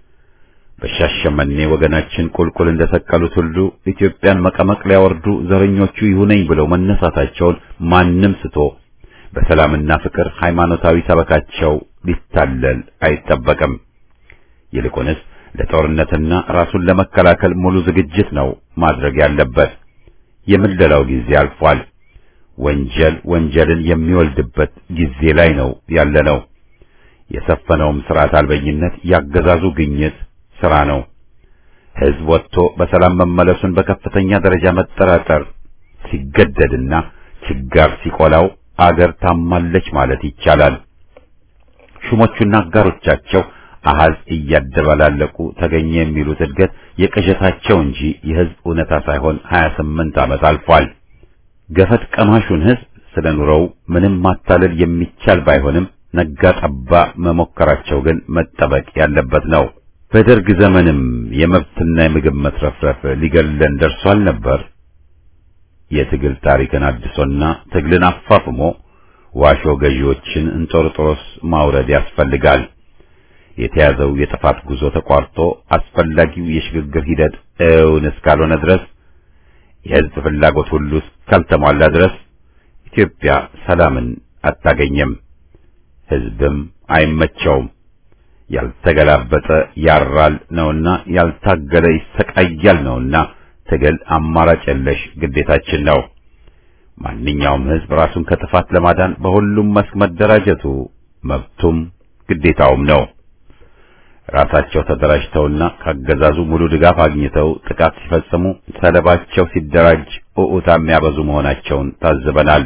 በሻሸመኔ ወገናችን ቁልቁል እንደሰቀሉት ሁሉ ኢትዮጵያን መቀመቅ ሊያወርዱ ዘረኞቹ ይሁነኝ ብለው መነሳታቸውን ማንም ስቶ በሰላምና ፍቅር ሃይማኖታዊ ሰበካቸው ሊታለል አይጠበቅም። ይልቁንስ ለጦርነትና ራሱን ለመከላከል ሙሉ ዝግጅት ነው ማድረግ ያለበት። የምለላው ጊዜ አልፏል። ወንጀል ወንጀልን የሚወልድበት ጊዜ ላይ ነው ያለነው። የሰፈነውም ስርዓት አልበኝነት ያገዛዙ ግኝት ስራ ነው። ሕዝብ ወጥቶ በሰላም መመለሱን በከፍተኛ ደረጃ መጠራጠር ሲገደድና ችጋር ሲቆላው አገር ታማለች ማለት ይቻላል። ሹሞቹና አጋሮቻቸው አሃዝ እያደባላለቁ ተገኘ የሚሉት እድገት የቅዠታቸው እንጂ የሕዝብ እውነታ ሳይሆን 28 ዓመት አልፏል። ገፈት ቀማሹን ሕዝብ ስለ ኑሮው ምንም ማታለል የሚቻል ባይሆንም ነጋ ጠባ መሞከራቸው ግን መጠበቅ ያለበት ነው። በደርግ ዘመንም የመብትና የምግብ መትረፍረፍ ሊገለን ደርሷል ነበር። የትግል ታሪክን አድሶና ትግልን አፋፍሞ ዋሾ ገዢዎችን እንጦርጦሮስ ማውረድ ያስፈልጋል። የተያዘው የጥፋት ጉዞ ተቋርጦ አስፈላጊው የሽግግር ሂደት እውን እስካልሆነ ድረስ የሕዝብ ፍላጎት ሁሉ እስካልተሟላ ድረስ ኢትዮጵያ ሰላምን አታገኘም፣ ሕዝብም አይመቸውም። ያልተገላበጠ ያራል ነውና ያልታገለ ይሰቃያል ነውና ትግል አማራጭ የለሽ ግዴታችን ነው። ማንኛውም ሕዝብ ራሱን ከጥፋት ለማዳን በሁሉም መስክ መደራጀቱ መብቱም ግዴታውም ነው። ራሳቸው ተደራጅተውና ካገዛዙ ሙሉ ድጋፍ አግኝተው ጥቃት ሲፈጽሙ ሰለባቸው ሲደራጅ ኡኡታ የሚያበዙ መሆናቸውን ታዝበናል።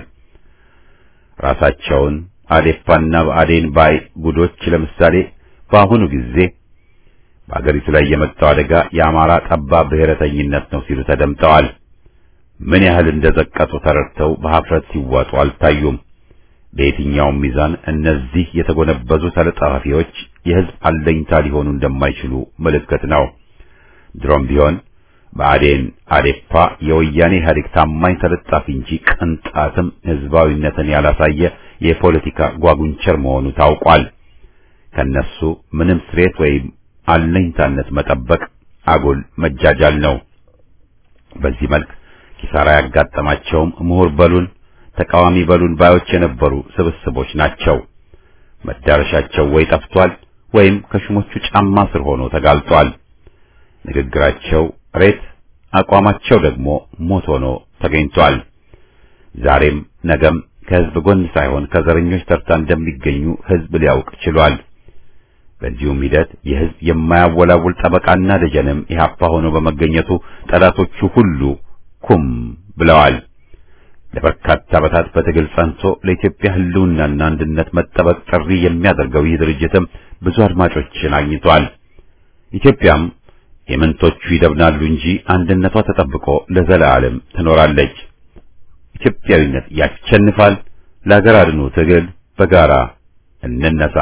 ራሳቸውን አዴፓና በአዴን ባይ ጉዶች ለምሳሌ በአሁኑ ጊዜ በአገሪቱ ላይ የመጣው አደጋ የአማራ ጠባብ ብሔረተኝነት ነው ሲሉ ተደምጠዋል። ምን ያህል እንደዘቀጡ ተረድተው በሀፍረት ሲዋጡ አልታዩም። በየትኛውም ሚዛን እነዚህ የተጎነበዙ ተለጣፊዎች የሕዝብ አለኝታ ሊሆኑ እንደማይችሉ ምልክት ነው። ድሮም ቢሆን በአዴን አዴፓ የወያኔ ኢህአዴግ ታማኝ ተለጣፊ እንጂ ቅንጣትም ሕዝባዊነትን ያላሳየ የፖለቲካ ጓጉንቸር መሆኑ ታውቋል። ከነሱ ምንም ስሬት ወይም አለኝታነት መጠበቅ አጉል መጃጃል ነው። በዚህ መልክ ኪሳራ ያጋጠማቸውም ምሁር በሉን ተቃዋሚ በሉን ባዮች የነበሩ ስብስቦች ናቸው። መዳረሻቸው ወይ ጠፍቷል ወይም ከሹሞቹ ጫማ ስር ሆኖ ተጋልጧል። ንግግራቸው ሬት፣ አቋማቸው ደግሞ ሞት ሆኖ ተገኝቷል። ዛሬም ነገም ከሕዝብ ጎን ሳይሆን ከዘረኞች ተርታ እንደሚገኙ ሕዝብ ሊያውቅ ችሏል። በዚሁም ሂደት የሕዝብ የማያወላውል ጠበቃና ደጀንም ኢህአፓ ሆኖ በመገኘቱ ጠላቶቹ ሁሉ ኩም ብለዋል። ለበርካታ ዓመታት በትግል ጸንቶ ለኢትዮጵያ ሕልውናና አንድነት መጠበቅ ጥሪ የሚያደርገው ይህ ድርጅትም ብዙ አድማጮችን አግኝቷል። ኢትዮጵያም የምንቶቹ ይደብናሉ እንጂ አንድነቷ ተጠብቆ ለዘላለም ትኖራለች። ኢትዮጵያዊነት ያሸንፋል። ለሀገር አድኑ ትግል በጋራ እንነሳ።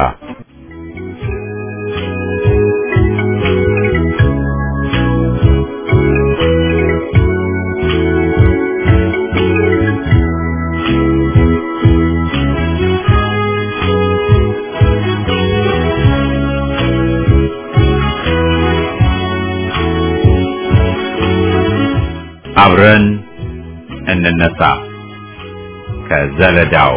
አብረን እንነሳ ከዘለዳው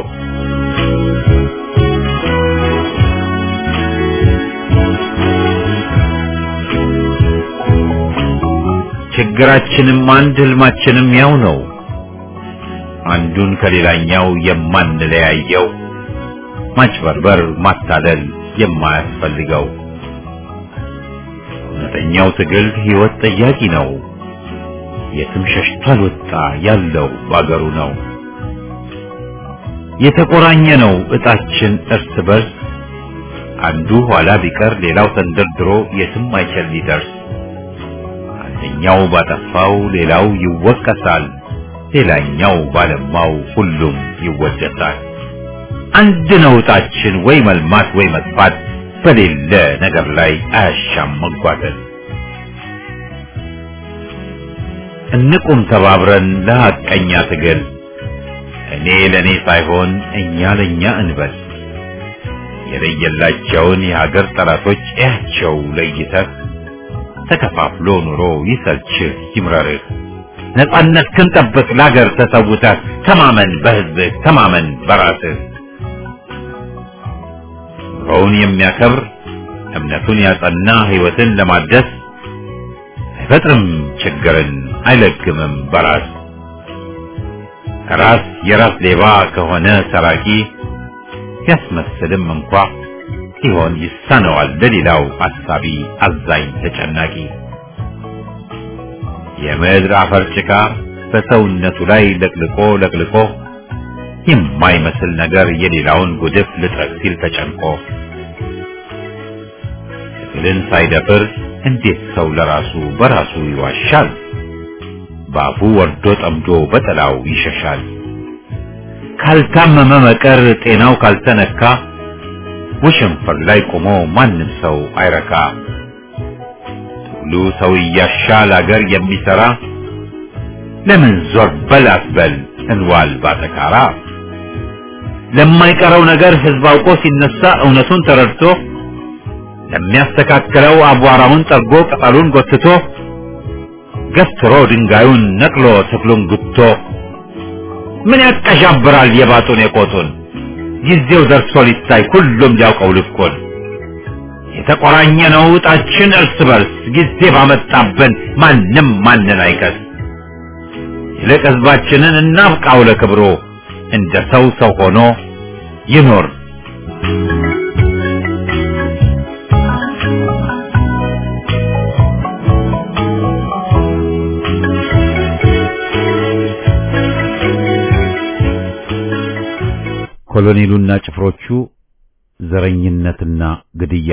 ችግራችንም አንድ ህልማችንም ያው ነው። አንዱን ከሌላኛው የማንለያየው ማጭበርበር፣ ማታለል የማያስፈልገው እውነተኛው ትግል ሕይወት ጠያቂ ነው። የትም ሸሽቶ አልወጣ ያለው ባገሩ ነው። የተቆራኘ ነው እጣችን እርስ በርስ አንዱ ኋላ ቢቀር ሌላው ተንደርድሮ የትም አይችል ሊደርስ አንደኛው ባጠፋው ሌላው ይወቀሳል፣ ሌላኛው ባለማው ሁሉም ይወደሳል። አንድ ነው እጣችን ወይ መልማት ወይ መጥፋት በሌለ ነገር ላይ አያሻም መጓተት። እንቁም ተባብረን ለሐቀኛ ትግል እኔ ለኔ ሳይሆን እኛ ለኛ እንበል። የለየላቸውን የሀገር ጠላቶች እያቸው ለይተህ ተከፋፍሎ ኑሮ ይሰልችህ ይምረርህ። ነጻነት ክንጠብቅ ለሀገር ተሰውተህ ተማመን በህዝብህ ተማመን በራስህ። ኑሮውን የሚያከብር እምነቱን ያጸና ህይወትን ለማደስ አይፈጥርም ችግርን አይለግምም በራስ ራስ የራስ ሌባ ከሆነ ሰራቂ ሲያስመስልም እንኳ ሲሆን ይሳነዋል ለሌላው አሳቢ አዛኝ ተጨናቂ የምድር አፈር ጭቃ በሰውነቱ ላይ ለቅልቆ ለቅልቆ የማይመስል ነገር የሌላውን ጉድፍ ልጥረግ ሲል ተጨንቆ ትግልን ሳይደፍር እንዴት ሰው ለራሱ በራሱ ይዋሻል? በአፉ ወርዶ ጠምዶ በጥላው ይሸሻል። ካልታመመ መቀር ጤናው ካልተነካ ወሸንፈር ላይ ቆሞ ማንም ሰው አይረካ። ትግሉ ሰው እያሻል አገር የሚሰራ ለምን ዞር በል አትበል እንዋል ባተካራ። ለማይቀረው ነገር ህዝብ አውቆ ሲነሳ እውነቱን ተረድቶ ለሚያስተካክለው አቧራውን ጠርጎ ቅጠሉን ጎትቶ ገፍትሮ ድንጋዩን ነቅሎ ተክሉን ጉቶ ምን ያቀዣብራል የባጡን የቆጡን ጊዜው ደርሶ ሊታይ ሁሉም ሊያውቀው ልኩን የተቆራኘ ነው ዕጣችን እርስ በርስ ጊዜ ባመጣብን ማንም ማንን አይከስ ይልቅ ህዝባችንን እናብቃው ለክብሮ እንደ ሰው ሰው ሆኖ ይኖር ኮሎኔሉና ጭፍሮቹ ዘረኝነትና ግድያ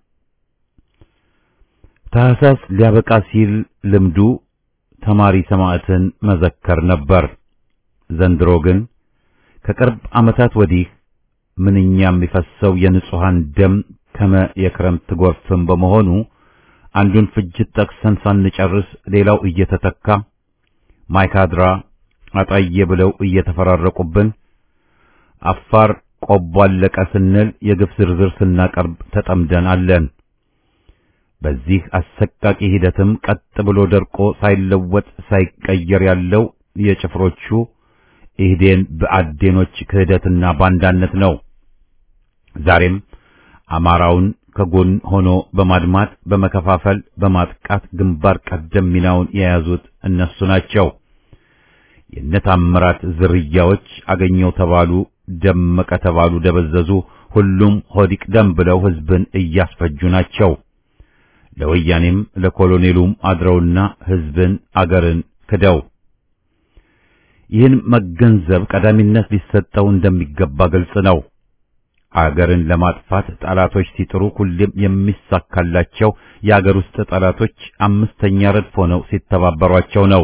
ታህሳስ ሊያበቃ ሲል ልምዱ ተማሪ ሰማዕትን መዘከር ነበር። ዘንድሮ ግን ከቅርብ ዓመታት ወዲህ ምንኛ የሚፈሰው የንጹሐን ደም ከመ የክረምት ጎርፍም በመሆኑ አንዱን ፍጅት ጠቅሰን ሳንጨርስ ሌላው እየተተካ ማይካድራ አጣዬ ብለው እየተፈራረቁብን አፋር ቆቦ አለቀ ስንል የግፍ ዝርዝር ስናቀርብ ተጠምደን አለን። በዚህ አሰቃቂ ሂደትም ቀጥ ብሎ ደርቆ ሳይለወጥ ሳይቀየር ያለው የጭፍሮቹ ኢህዴን በአዴኖች ክህደትና ባንዳነት ነው። ዛሬም አማራውን ከጎን ሆኖ በማድማት በመከፋፈል በማጥቃት ግንባር ቀደም ሚናውን የያዙት እነሱ ናቸው። የነታምራት ዝርያዎች አገኘው ተባሉ፣ ደመቀ ተባሉ፣ ደበዘዙ፣ ሁሉም ሆዲቅ ደም ብለው ህዝብን እያስፈጁ ናቸው። ለወያኔም ለኮሎኔሉም አድረውና ህዝብን አገርን ክደው ይህን መገንዘብ ቀዳሚነት ሊሰጠው እንደሚገባ ግልጽ ነው። አገርን ለማጥፋት ጠላቶች ሲጥሩ ሁሌም የሚሳካላቸው የአገር ውስጥ ጠላቶች አምስተኛ ረድፍ ሆነው ሲተባበሯቸው ነው።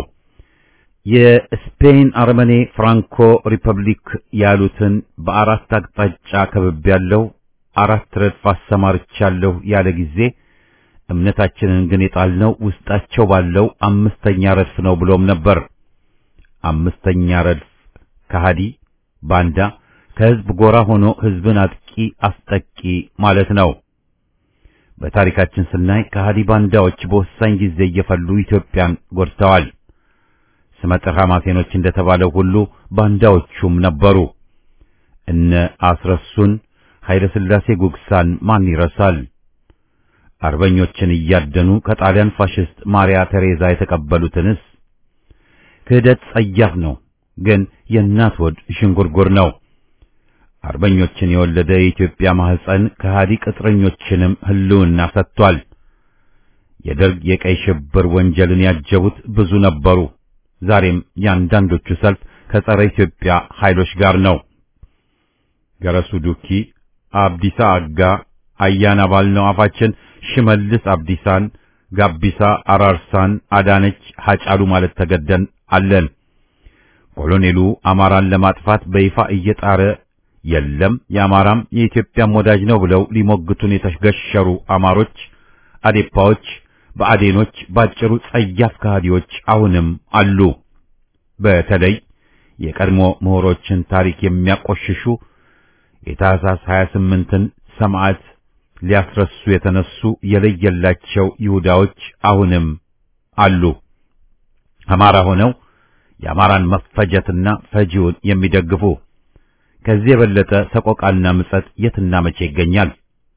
የስፔን አርመኔ ፍራንኮ ሪፐብሊክ ያሉትን በአራት አቅጣጫ ከብብ ያለው አራት ረድፍ አሰማርቻለሁ ያለ ጊዜ እምነታችንን ግን የጣልነው ውስጣቸው ባለው አምስተኛ ረድፍ ነው ብሎም ነበር። አምስተኛ ረድፍ ከሃዲ ባንዳ ከህዝብ ጎራ ሆኖ ህዝብን አጥቂ አስጠቂ ማለት ነው። በታሪካችን ስናይ ከሃዲ ባንዳዎች በወሳኝ ጊዜ እየፈሉ ኢትዮጵያን ጎድተዋል። ስመጥር ሐማሴኖች እንደተባለው ሁሉ ባንዳዎቹም ነበሩ። እነ አስረሱን ኃይለ ሥላሴ ጉግሳን ማን ይረሳል? አርበኞችን እያደኑ ከጣሊያን ፋሽስት ማሪያ ቴሬዛ የተቀበሉትንስ ክህደት ጸያፍ ነው፣ ግን የእናት ወድ ሽንጉርጉር ነው። አርበኞችን የወለደ የኢትዮጵያ ማህፀን ከሃዲ ቅጥረኞችንም ህልውና ሰጥቷል። የደርግ የቀይ ሽብር ወንጀልን ያጀቡት ብዙ ነበሩ። ዛሬም የአንዳንዶቹ ሰልፍ ከጸረ ኢትዮጵያ ኃይሎች ጋር ነው። ገረሱ ዱኪ፣ አብዲሳ አጋ፣ አያና ባልነው አፋችን ሽመልስ አብዲሳን፣ ጋቢሳ አራርሳን፣ አዳነች ሐጫሉ ማለት ተገደን አለን። ኮሎኔሉ አማራን ለማጥፋት በይፋ እየጣረ የለም የአማራም የኢትዮጵያም ወዳጅ ነው ብለው ሊሞግቱን የተገሸሩ አማሮች፣ አዴፓዎች፣ በአዴኖች ባጭሩ ጸያፍ ከሃዲዎች አሁንም አሉ። በተለይ የቀድሞ ምሁሮችን ታሪክ የሚያቆሽሹ የታህሳስ 28ን ሰማዕት ሊያስረሱ የተነሱ የለየላቸው ይሁዳዎች አሁንም አሉ። አማራ ሆነው የአማራን መፈጀትና ፈጂውን የሚደግፉ ከዚህ የበለጠ ሰቆቃና ምጸት የትና መቼ ይገኛል?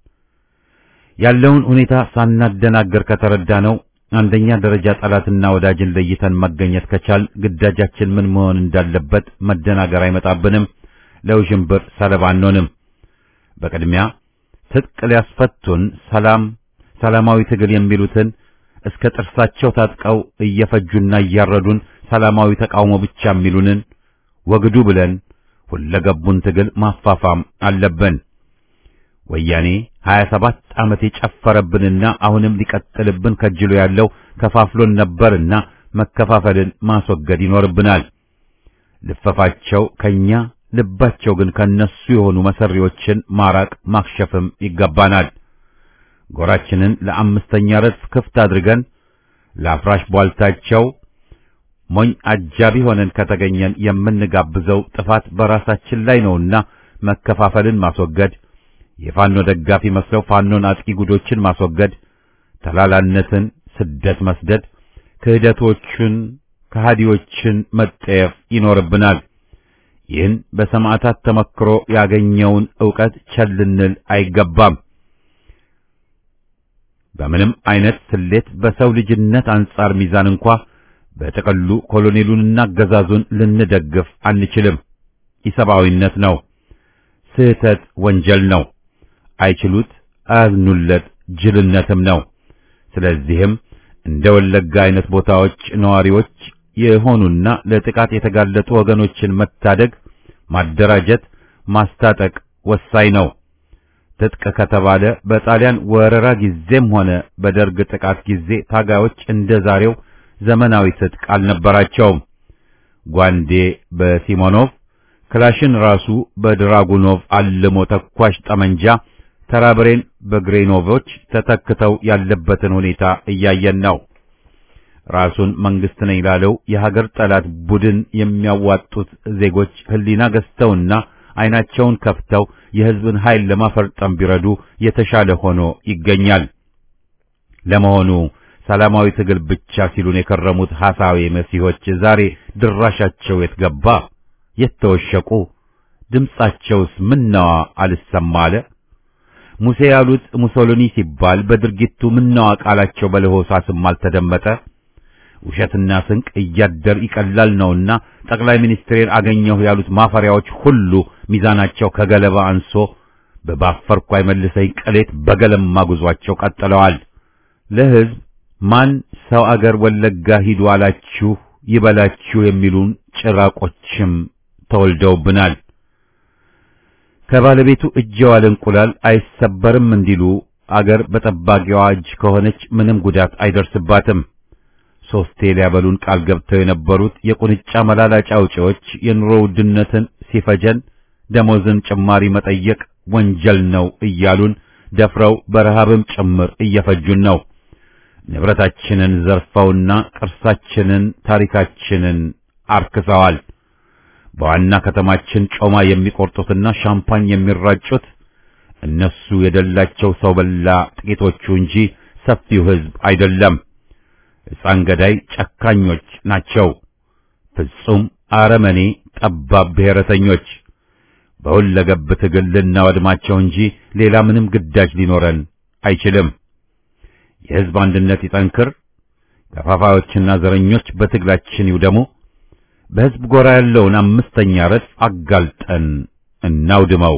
ያለውን ሁኔታ ሳናደናገር ከተረዳ ነው አንደኛ ደረጃ ጠላትና ወዳጅን ለይተን መገኘት ከቻል ግዳጃችን ምን መሆን እንዳለበት መደናገር አይመጣብንም። ለውዥንብር ሰለባ አንሆንም። በቅድሚያ ትጥቅ ሊያስፈቱን ሰላም ሰላማዊ ትግል የሚሉትን እስከ ጥርሳቸው ታጥቀው እየፈጁና እያረዱን ሰላማዊ ተቃውሞ ብቻ የሚሉንን ወግዱ ብለን ሁለገቡን ትግል ማፋፋም አለብን። ወያኔ 27 ዓመት የጨፈረብንና አሁንም ሊቀጥልብን ከጅሎ ያለው ከፋፍሎን ነበርና መከፋፈልን ማስወገድ ይኖርብናል። ልፈፋቸው ከኛ ልባቸው ግን ከነሱ የሆኑ መሰሪዎችን ማራቅ ማክሸፍም ይገባናል። ጎራችንን ለአምስተኛ ረድፍ ክፍት አድርገን ለአፍራሽ ቧልታቸው ሞኝ አጃቢ ሆነን ከተገኘን የምንጋብዘው ጥፋት በራሳችን ላይ ነውና መከፋፈልን ማስወገድ የፋኖ ደጋፊ መስለው ፋኖን አጥቂ ጉዶችን ማስወገድ፣ ተላላነትን ስደት መስደድ፣ ክህደቶችን ከሃዲዎችን መጠየፍ ይኖርብናል። ይህን በሰማዕታት ተመክሮ ያገኘውን ዕውቀት ቸል ልንል አይገባም። በምንም አይነት ስሌት በሰው ልጅነት አንጻር ሚዛን እንኳ በጥቅሉ ኮሎኔሉንና አገዛዙን ልንደግፍ አንችልም። ኢሰብአዊነት ነው። ስህተት ወንጀል ነው። አይችሉት፣ አያዝኑለት ጅልነትም ነው። ስለዚህም እንደ ወለጋ አይነት ቦታዎች ነዋሪዎች የሆኑና ለጥቃት የተጋለጡ ወገኖችን መታደግ፣ ማደራጀት፣ ማስታጠቅ ወሳኝ ነው። ትጥቅ ከተባለ በጣሊያን ወረራ ጊዜም ሆነ በደርግ ጥቃት ጊዜ ታጋዮች እንደ ዛሬው ዘመናዊ ትጥቅ አልነበራቸውም። ጓንዴ በሲሞኖቭ ክላሽን ራሱ በድራጉኖቭ አልሞ ተኳሽ ጠመንጃ ተራብሬን በግሬኖቮች ተተክተው ያለበትን ሁኔታ እያየን ነው። ራሱን መንግስት ነኝ ላለው የሀገር ጠላት ቡድን የሚያዋጡት ዜጎች ህሊና ገዝተውና አይናቸውን ከፍተው የህዝብን ኃይል ለማፈርጠም ቢረዱ የተሻለ ሆኖ ይገኛል። ለመሆኑ ሰላማዊ ትግል ብቻ ሲሉን የከረሙት ሐሳዊ መሲሆች ዛሬ ድራሻቸው የት ገባ? የት ተወሸቁ? ድምጻቸውስ ምነዋ አልሰማ አለ? ሙሴ ያሉት ሙሶሎኒ ሲባል በድርጊቱ ምነዋ ቃላቸው በለሆሳስም አልተደመጠ? ውሸትና ስንቅ እያደር ይቀላል ነውና ጠቅላይ ሚኒስትሬን አገኘሁ ያሉት ማፈሪያዎች ሁሉ ሚዛናቸው ከገለባ አንሶ በባፈርኩ አይመልሰኝ ቅሌት በገለማ ጉዟቸው ቀጥለዋል። ለህዝብ ማን ሰው አገር ወለጋ ሂዱ አላችሁ ይበላችሁ የሚሉን ጭራቆችም ተወልደውብናል። ከባለቤቱ እጅ የዋለ እንቁላል አይሰበርም እንዲሉ አገር በጠባቂዋ እጅ ከሆነች ምንም ጉዳት አይደርስባትም። ሶስቴ ሊያበሉን ቃል ገብተው የነበሩት የቁንጫ መላላጫ አውጪዎች የኑሮ ውድነትን ሲፈጀን ደሞዝን ጭማሪ መጠየቅ ወንጀል ነው እያሉን ደፍረው በረሃብም ጭምር እየፈጁን ነው። ንብረታችንን ዘርፈውና ቅርሳችንን፣ ታሪካችንን አርክሰዋል። በዋና ከተማችን ጮማ የሚቆርጡትና ሻምፓኝ የሚራጩት እነሱ የደላቸው ሰው በላ ጥቂቶቹ እንጂ ሰፊው ሕዝብ አይደለም። ሕፃን ገዳይ ጨካኞች ናቸው። ፍጹም አረመኔ ጠባብ ብሔረተኞች በሁለገብ ትግል ልናወድማቸው እንጂ ሌላ ምንም ግዳጅ ሊኖረን አይችልም። የሕዝብ አንድነት ይጠንክር። ከፋፋዮችና ዘረኞች በትግላችን ይውደሙ። በሕዝብ ጎራ ያለውን አምስተኛ ረድፍ አጋልጠን እናውድመው።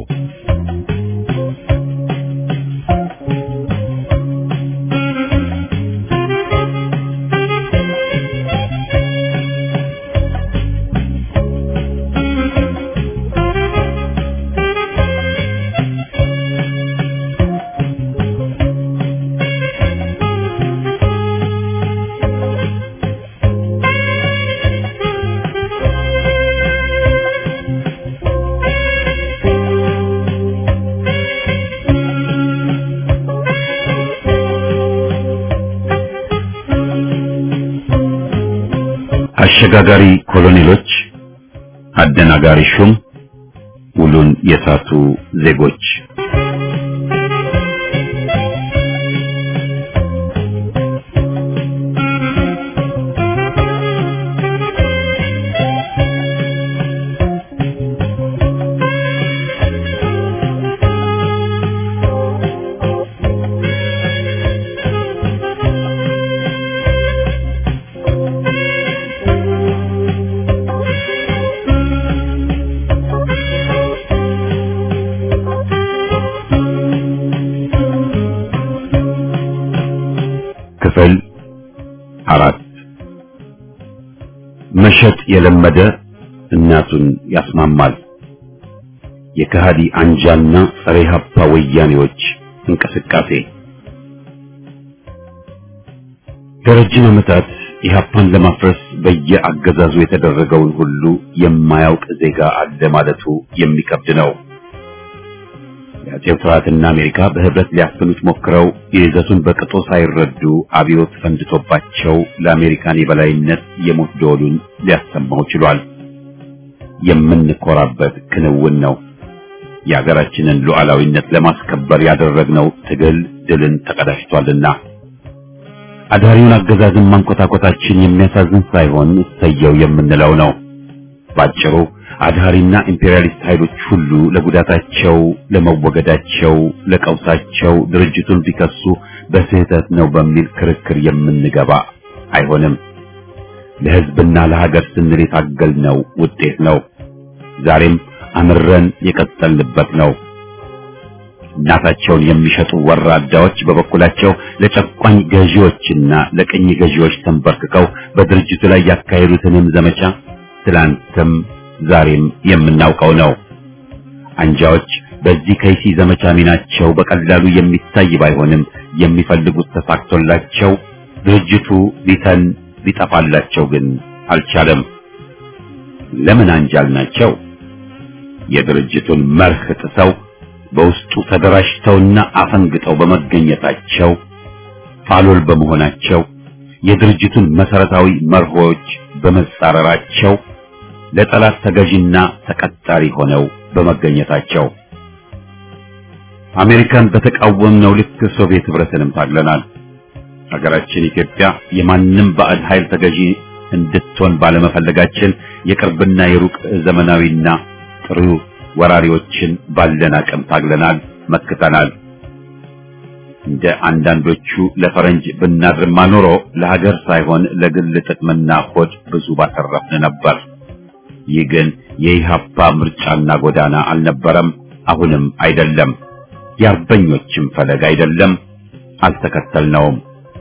አሸጋጋሪ ኮሎኔሎች፣ አደናጋሪ ሹም፣ ውሉን የሳቱ ዜጎች ክፍል አራት መሸጥ የለመደ እናቱን ያስማማል። የከሃዲ አንጃና ጸረ ኢህአፓ ወያኔዎች እንቅስቃሴ ለረጅም ዓመታት ኢህአፓን ለማፍረስ በየአገዛዙ የተደረገውን ሁሉ የማያውቅ ዜጋ አለ ማለቱ የሚከብድ ነው። የአጼው ስርዓትና አሜሪካ በህብረት ሊያፍኑት ሞክረው የይዘቱን በቅጡ ሳይረዱ አብዮት ፈንድቶባቸው ለአሜሪካን የበላይነት የሞት ደወሉን ሊያሰማው ችሏል። የምንኮራበት ክንውን ነው። የሀገራችንን ሉዓላዊነት ለማስከበር ያደረግነው ትግል ድልን ተቀዳጅቷልና አዳሪውን አገዛዝን ማንኮታኮታችን የሚያሳዝን ሳይሆን እሰየው የምንለው ነው። ባጭሩ አድሃሪና ኢምፔሪያሊስት ኃይሎች ሁሉ ለጉዳታቸው፣ ለመወገዳቸው፣ ለቀውሳቸው ድርጅቱን ቢከሱ በስህተት ነው በሚል ክርክር የምንገባ አይሆንም። ለሕዝብና ለሀገር ስንል የታገልነው ውጤት ነው። ዛሬም አምረን የቀጠልንበት ነው። እናታቸውን የሚሸጡ ወራዳዎች በበኩላቸው ለጨቋኝ ገዢዎችና ለቅኝ ገዢዎች ተንበርክከው በድርጅቱ ላይ ያካሄዱትንም ዘመቻ ትላንትም ዛሬም የምናውቀው ነው። አንጃዎች በዚህ ከይሲ ዘመቻ ሚናቸው በቀላሉ የሚታይ ባይሆንም የሚፈልጉት ተሳክቶላቸው ድርጅቱ ቢተን ሊጠፋላቸው ግን አልቻለም። ለምን አንጃል ናቸው? የድርጅቱን መርህ ጥሰው በውስጡ ተደራጅተውና አፈንግጠው በመገኘታቸው ፋሎል በመሆናቸው የድርጅቱን መሰረታዊ መርሆች በመጻረራቸው ለጠላት ተገዥና ተቀጣሪ ሆነው በመገኘታቸው አሜሪካን በተቃወምነው ልክ ሶቪየት ህብረትንም ታግለናል። ሀገራችን ኢትዮጵያ የማንም ባዕድ ኃይል ተገዢ እንድትሆን ባለመፈለጋችን የቅርብና የሩቅ ዘመናዊና ጥሩ ወራሪዎችን ባለን አቅም ታግለናል፣ መክተናል። እንደ አንዳንዶቹ ለፈረንጅ ብናድርማ ኖሮ ለሀገር ሳይሆን ለግል ጥቅምና ሆድ ብዙ ባተረፍን ነበር። ይህ ግን የኢህአፓ ምርጫና ጎዳና አልነበረም፣ አሁንም አይደለም። የአርበኞችም ፈለግ አይደለም፣ አልተከተልነውም።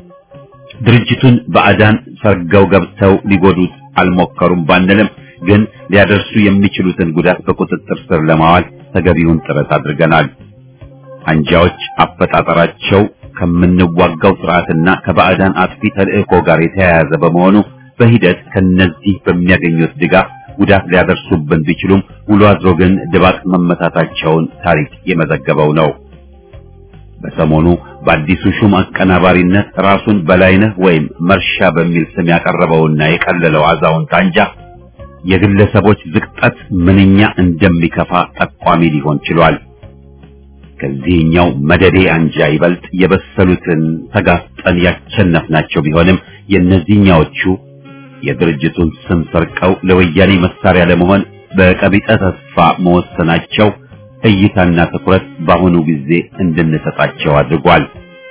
ድርጅቱን ባዕዳን ሰርገው ገብተው ሊጎዱት አልሞከሩም ባንልም ግን ሊያደርሱ የሚችሉትን ጉዳት በቁጥጥር ስር ለማዋል ተገቢውን ጥረት አድርገናል። አንጃዎች አፈጣጠራቸው ከምንዋጋው ስርዓትና ከባዕዳን አጥፊ ተልእኮ ጋር የተያያዘ በመሆኑ በሂደት ከነዚህ በሚያገኙት ድጋፍ ጉዳት ሊያደርሱብን ቢችሉም ውሎ አድሮ ግን ድባቅ መመታታቸውን ታሪክ የመዘገበው ነው። በሰሞኑ በአዲሱ ሹም አቀናባሪነት ራሱን በላይነህ ወይም መርሻ በሚል ስም ያቀረበውና የቀለለው አዛውንት አንጃ የግለሰቦች ዝቅጠት ምንኛ እንደሚከፋ ጠቋሚ ሊሆን ችሏል። ከዚህኛው መደዴ አንጃ ይበልጥ የበሰሉትን ተጋፍጠን ያቸነፍናቸው ቢሆንም የእነዚህኛዎቹ የድርጅቱን ስም ሰርቀው ለወያኔ መሳሪያ ለመሆን በቀቢጠ ተስፋ መወሰናቸው እይታና ትኩረት በአሁኑ ጊዜ እንድንሰጣቸው አድርጓል።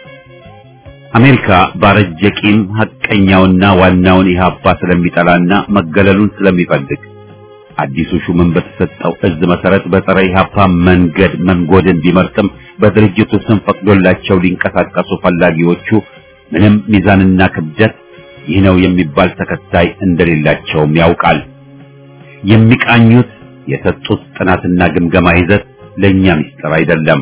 አሜሪካ ባረጀ ቂም ሐቀኛውና ዋናውን ኢህአፓ ስለሚጠላና መገለሉን ስለሚፈልግ አዲሱ ሹምን በተሰጠው እዝ መሰረት በፀረ ኢህአፓ መንገድ መንጎድን ቢመርጥም በድርጅቱ ስም ፈቅዶላቸው ሊንቀሳቀሱ ፈላጊዎቹ ምንም ሚዛንና ክብደት ይህ ነው የሚባል ተከታይ እንደሌላቸውም ያውቃል። የሚቃኙት የሰጡት ጥናትና ግምገማ ይዘት ለእኛ ምስጢር አይደለም።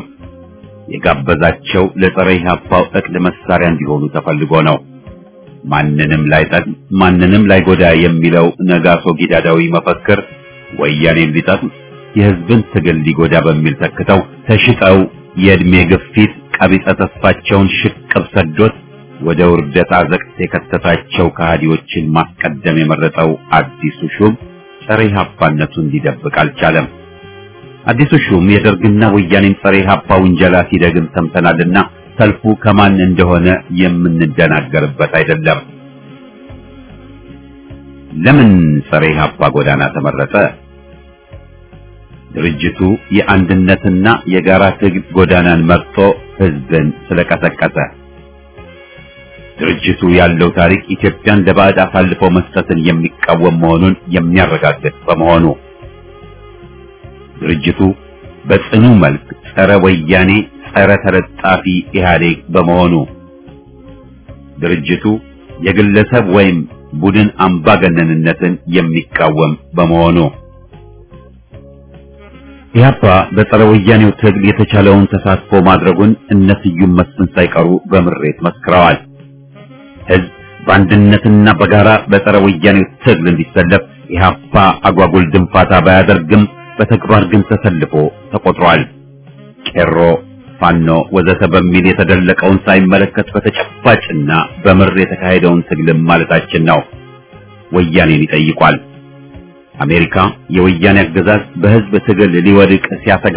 የጋበዛቸው ለፀረ ኢህአፓው እቅድ መሳሪያ እንዲሆኑ ተፈልጎ ነው። ማንንም ላይጠቅም ማንንም ላይጎዳ የሚለው ነጋሶ ጊዳዳዊ መፈክር ወያኔን ሊጠቅም የህዝብን ትግል ሊጎዳ በሚል ተክተው ተሽጠው የእድሜ ግፊት ቀቢጸ ተስፋቸውን ሽቅብ ሰዶት ወደ ውርደት አዘቅት የከተታቸው ከሃዲዎችን ማስቀደም የመረጠው አዲሱ ሹም ጸረ ኢህአፓነቱን ሊደብቅ አልቻለም። አዲሱ ሹም የደርግና ወያኔን ጸረ ኢህአፓ ውንጀላ ሲደግም ሰምተናልና ሰልፉ ከማን እንደሆነ የምንደናገርበት አይደለም። ለምን ጸረ ኢህአፓ ጎዳና ተመረጠ? ድርጅቱ የአንድነትና የጋራ ትግል ጎዳናን መርጦ ህዝብን ስለቀሰቀሰ። ድርጅቱ ያለው ታሪክ ኢትዮጵያን ለባዕድ አሳልፎ መስጠትን የሚቃወም መሆኑን የሚያረጋግጥ በመሆኑ ድርጅቱ በጽኑ መልክ ጸረ ወያኔ፣ ጸረ ተለጣፊ ኢህአዴግ በመሆኑ ድርጅቱ የግለሰብ ወይም ቡድን አምባገነንነትን የሚቃወም በመሆኑ ኢህአፓ በጸረ ወያኔው ትግል የተቻለውን ተሳትፎ ማድረጉን እነ ስዩም መስፍን ሳይቀሩ በምሬት መስክረዋል። ህዝብ በአንድነትና በጋራ በጸረ ወያኔው ትግል እንዲሰለፍ ኢህአፓ አጓጉል ድንፋታ ባያደርግም በተግባር ግን ተሰልፎ ተቆጥሯል። ቄሮ፣ ፋኖ ወዘተ በሚል የተደለቀውን ሳይመለከት በተጨባጭና በምር የተካሄደውን ትግልም ማለታችን ነው። ወያኔን ይጠይቋል። አሜሪካ የወያኔ አገዛዝ በህዝብ ትግል ሊወድቅ ሲያሰጋ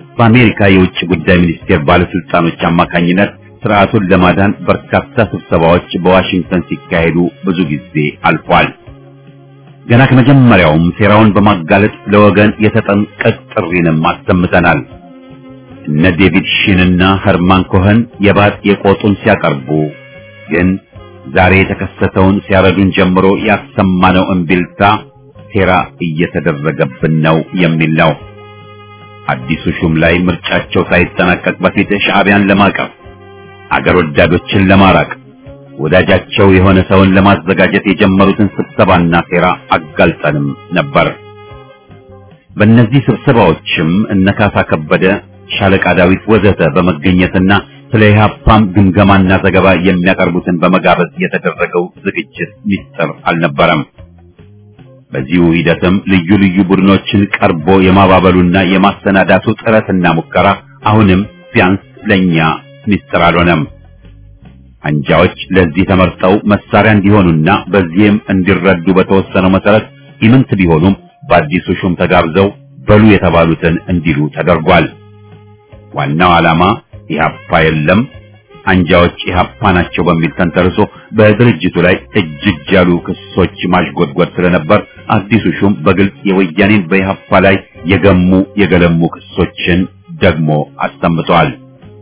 በአሜሪካ የውጭ ጉዳይ ሚኒስቴር ባለስልጣኖች አማካኝነት ስርዓቱን ለማዳን በርካታ ስብሰባዎች በዋሽንግተን ሲካሄዱ ብዙ ጊዜ አልፏል። ገና ከመጀመሪያውም ሴራውን በማጋለጥ ለወገን የተጠንቀቅ ጥሪንም አሰምተናል። እነ ዴቪድ ሺንና ኸርማን ኮኸን የባጥ የቆጡን ሲያቀርቡ ግን ዛሬ የተከሰተውን ሲያረዱን ጀምሮ ያሰማነው እምቢልታ ሴራ እየተደረገብን ነው የሚል ነው። አዲሱ ሹም ላይ ምርጫቸው ሳይጠናቀቅ በፊት ሻዕቢያን ለማቀፍ አገር ወዳዶችን ለማራቅ ወዳጃቸው የሆነ ሰውን ለማዘጋጀት የጀመሩትን ስብሰባና ሴራ አጋልጠንም ነበር። በእነዚህ ስብሰባዎችም እነ ካሳ ከበደ፣ ሻለቃ ዳዊት ወዘተ በመገኘትና ስለ ኢህአፓም ግምገማና ዘገባ የሚያቀርቡትን በመጋበዝ የተደረገው ዝግጅት ሚስጥር አልነበረም። በዚሁ ሂደትም ልዩ ልዩ ቡድኖችን ቀርቦ የማባበሉና የማሰናዳቱ ጥረትና ሙከራ አሁንም ቢያንስ ለኛ ሚስጥር አልሆነም። አንጃዎች ለዚህ ተመርጠው መሳሪያ እንዲሆኑና በዚህም እንዲረዱ በተወሰነው መሰረት ኢምንት ቢሆኑም በአዲሱ ሹም ተጋብዘው በሉ የተባሉትን እንዲሉ ተደርጓል። ዋናው ዓላማ ኢህአፓ የለም አንጃዎች ኢህአፓ ናቸው በሚል ተንተርሶ በድርጅቱ ላይ እጅ እጅ ያሉ ክሶች ማሽጎድጎድ ስለነበር አዲሱ ሹም በግልጽ የወያኔን በኢህአፓ ላይ የገሙ የገለሙ ክሶችን ደግሞ አሰምተዋል።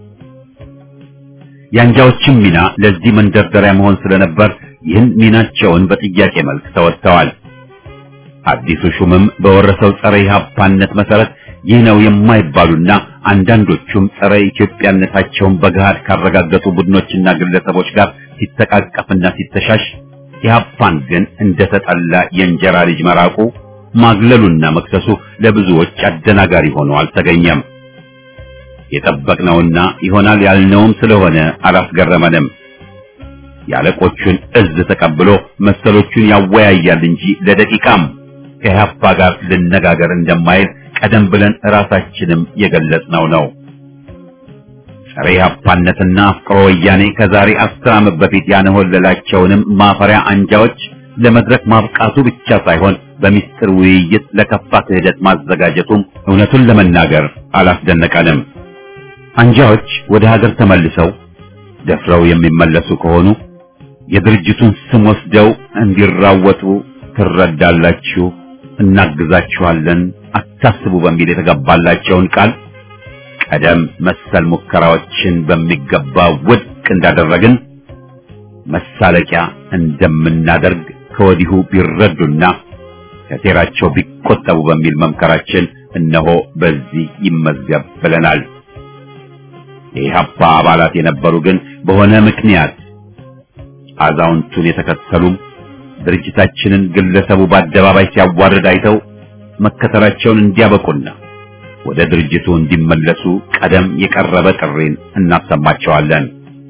የአንጃዎችም ሚና ለዚህ መንደርደሪያ መሆን ስለነበር ይህን ሚናቸውን በጥያቄ መልክ ተወጥተዋል። አዲሱ ሹምም በወረሰው ጸረ ኢህአፓነት መሰረት ይህ ነው የማይባሉና አንዳንዶቹም ጸረ ኢትዮጵያነታቸውን በገሃድ ካረጋገጡ ቡድኖችና ግለሰቦች ጋር ሲተቃቀፍና ሲተሻሽ ኢህአፓን ግን እንደተጠላ የእንጀራ ልጅ መራቁ ማግለሉና መክሰሱ ለብዙዎች አደናጋሪ ሆኖ አልተገኘም። የጠበቅነውና ይሆናል ያልነውም ስለሆነ አላስገረመንም። የአለቆቹን እዝ ተቀብሎ መሰሎቹን ያወያያል እንጂ ለደቂቃም ከኢህአፓ ጋር ልነጋገር እንደማይል ቀደም ብለን ራሳችንም የገለጽነው ነው። ጸረ ኢህአፓነትና አፍቅሮ ወያኔ ከዛሬ አስር ዓመት በፊት ያነሆለላቸውንም ማፈሪያ አንጃዎች ለመድረክ ማብቃቱ ብቻ ሳይሆን በሚስጥር ውይይት ለከፋ ክህደት ማዘጋጀቱም እውነቱን ለመናገር አላስደነቀንም። አንጃዎች ወደ ሀገር ተመልሰው ደፍረው የሚመለሱ ከሆኑ የድርጅቱን ስም ወስደው እንዲራወጡ ትረዳላችሁ፣ እናግዛችኋለን፣ አታስቡ በሚል የተገባላቸውን ቃል ቀደም መሰል ሙከራዎችን በሚገባ ውድቅ እንዳደረግን መሳለቂያ እንደምናደርግ ከወዲሁ ቢረዱና ከሴራቸው ቢቆጠቡ በሚል መምከራችን እነሆ በዚህ ይመዝገብ ብለናል። የኢህአፓ አባላት የነበሩ ግን በሆነ ምክንያት አዛውንቱን የተከተሉም ድርጅታችንን ግለሰቡ በአደባባይ ሲያዋርድ አይተው መከተላቸውን እንዲያበቁና ወደ ድርጅቱ እንዲመለሱ ቀደም የቀረበ ጥሪን እናሰማቸዋለን።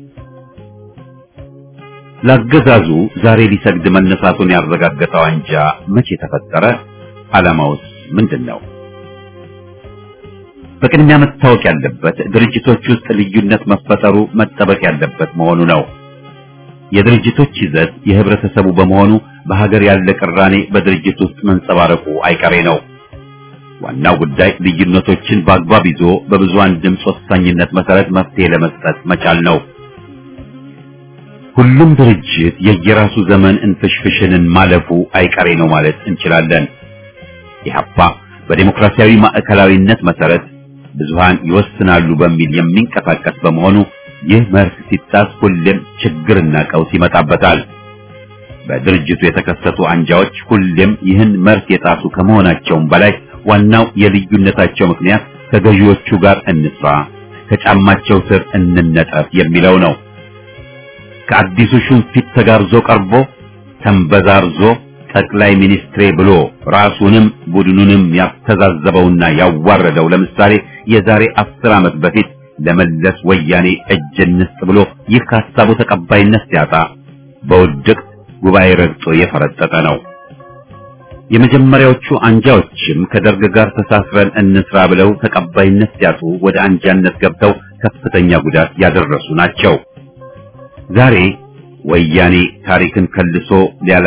ለአገዛዙ ዛሬ ሊሰግድ መነሳቱን ያረጋገጠው አንጃ መቼ ተፈጠረ? ዓላማውስ ምንድን ነው? በቅድሚያ መታወቅ ያለበት ድርጅቶች ውስጥ ልዩነት መፈጠሩ መጠበቅ ያለበት መሆኑ ነው። የድርጅቶች ይዘት የህብረተሰቡ በመሆኑ በሀገር ያለ ቅራኔ በድርጅት ውስጥ መንጸባረቁ አይቀሬ ነው። ዋናው ጉዳይ ልዩነቶችን በአግባብ ይዞ በብዙሃን ድምፅ ወሳኝነት መሰረት መፍትሄ ለመስጠት መቻል ነው። ሁሉም ድርጅት የየራሱ ዘመን እንፍሽፍሽንን ማለፉ አይቀሬ ነው ማለት እንችላለን። ኢህአፓ በዴሞክራሲያዊ ማዕከላዊነት መሰረት ብዙሃን ይወስናሉ በሚል የሚንቀሳቀስ በመሆኑ ይህ መርህ ሲጣስ ሁሌም ችግርና ቀውስ ይመጣበታል። በድርጅቱ የተከሰቱ አንጃዎች ሁሌም ይህን መርህ የጣሱ ከመሆናቸውም በላይ ዋናው የልዩነታቸው ምክንያት ከገዢዎቹ ጋር እንስራ፣ ከጫማቸው ስር እንነጠፍ የሚለው ነው። ከአዲሱ ሹም ፊት ተጋርዞ ቀርቦ ተንበዛርዞ ጠቅላይ ሚኒስትሬ ብሎ ራሱንም ቡድኑንም ያስተዛዘበውና ያዋረደው ለምሳሌ የዛሬ አስር ዓመት በፊት ለመለስ ወያኔ እጅ እንስጥ ብሎ ይህ ከሀሳቡ ተቀባይነት ሲያጣ በውድቅት ጉባኤ ረግጦ የፈረጠጠ ነው። የመጀመሪያዎቹ አንጃዎችም ከደርግ ጋር ተሳስረን እንስራ ብለው ተቀባይነት ሲያጡ ወደ አንጃነት ገብተው ከፍተኛ ጉዳት ያደረሱ ናቸው። ዛሬ ወያኔ ታሪክን ከልሶ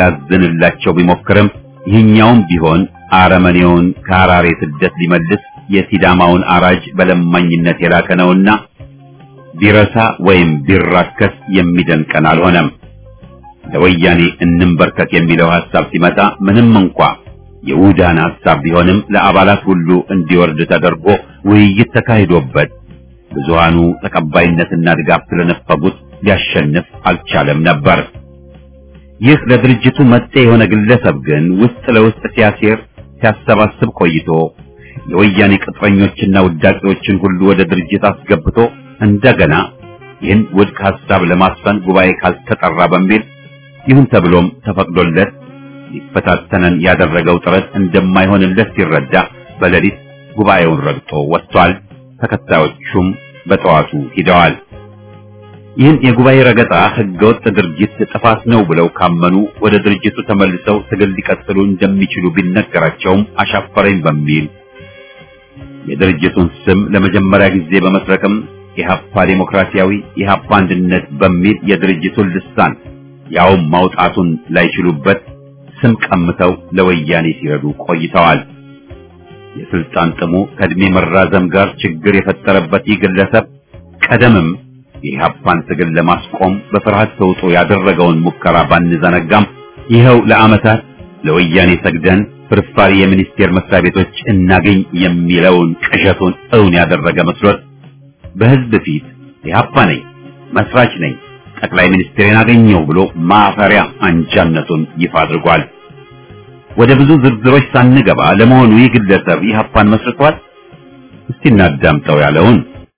ሊያላዝንላቸው ቢሞክርም ይህኛውም ቢሆን አረመኔውን ከሐራሬ ስደት ሊመልስ የሲዳማውን አራጅ በለማኝነት የላከ ነውና ቢረሳ ወይም ቢራከስ የሚደንቀን አልሆነም። ለወያኔ እንንበርከክ የሚለው ሐሳብ ሲመጣ ምንም እንኳ የውዳን ሐሳብ ቢሆንም ለአባላት ሁሉ እንዲወርድ ተደርጎ ውይይት ተካሂዶበት ብዙሃኑ ተቀባይነትና ድጋፍ ስለነፈጉት ሊያሸንፍ አልቻለም ነበር። ይህ ለድርጅቱ መጤ የሆነ ግለሰብ ግን ውስጥ ለውስጥ ሲያሴር ሲያሰባስብ ቆይቶ የወያኔ ቅጥረኞችና ውዳቂዎችን ሁሉ ወደ ድርጅት አስገብቶ እንደገና ይህን ውድቅ ሐሳብ ለማስፈን ጉባኤ ካልተጠራ በሚል ይሁን ተብሎም ተፈቅዶለት ሊፈታተነን ያደረገው ጥረት እንደማይሆንለት ሲረዳ በሌሊት ጉባኤውን ረግጦ ወጥቷል። ተከታዮቹም በጠዋቱ ሂደዋል። ይህን የጉባኤ ረገጣ ህገወጥ ድርጊት ጥፋት ነው ብለው ካመኑ ወደ ድርጅቱ ተመልሰው ትግል ሊቀጥሉ እንደሚችሉ ቢነገራቸውም አሻፈረኝ በሚል የድርጅቱን ስም ለመጀመሪያ ጊዜ በመስረቅም ኢህአፓ ዴሞክራሲያዊ ኢህአፓ አንድነት በሚል የድርጅቱን ልሳን ያውም ማውጣቱን ላይችሉበት ስም ቀምተው ለወያኔ ሲረዱ ቆይተዋል። የስልጣን ጥሙ ከእድሜ መራዘም ጋር ችግር የፈጠረበት ይህ ግለሰብ ቀደምም የኢህአፓን ትግል ለማስቆም በፍርሃት ተውጦ ያደረገውን ሙከራ ባንዘነጋም ይኸው ለዓመታት ለወያኔ ሰግደን ፍርፋሪ የሚኒስቴር መስሪያ ቤቶች እናገኝ የሚለውን ቅዠቱን እውን ያደረገ መስሎት በህዝብ ፊት ኢህአፓ ነኝ፣ መስራች ነኝ፣ ጠቅላይ ሚኒስትሬን አገኘው ብሎ ማፈሪያ አንጃነቱን ይፋ አድርጓል። ወደ ብዙ ዝርዝሮች ሳንገባ ለመሆኑ ይህ ግለሰብ ኢህአፓን መስርቷል? እስቲ እናዳምጠው ያለውን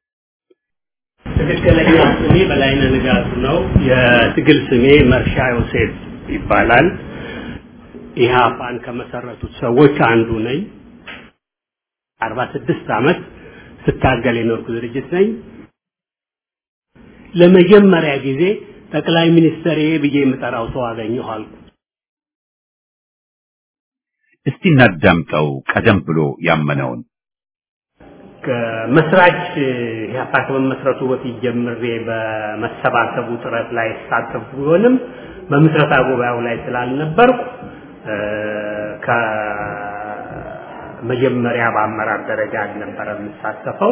ትክክለኛ ስሜ በላይነህ ንጋቱ ነው። የትግል ስሜ መርሻ ዮሴፍ ይባላል። ኢህአፓን ከመሰረቱት ሰዎች አንዱ ነኝ። አርባ ስድስት ዓመት ስታገል የኖርኩ ድርጅት ነኝ። ለመጀመሪያ ጊዜ ጠቅላይ ሚኒስትር ብዬ የምጠራው ሰው አገኘሁ አልኩ። እስቲ እናዳምጠው ቀደም ብሎ ያመነውን ከመስራች ኢህአፓ ከመመስረቱ በፊት ጀምሬ በመሰባሰቡ ጥረት ላይ ሳተፍ ቢሆንም በምስረታ ጉባኤው ላይ ስላልነበርኩ ከመጀመሪያ በአመራር ደረጃ አልነበረ የምሳተፈው።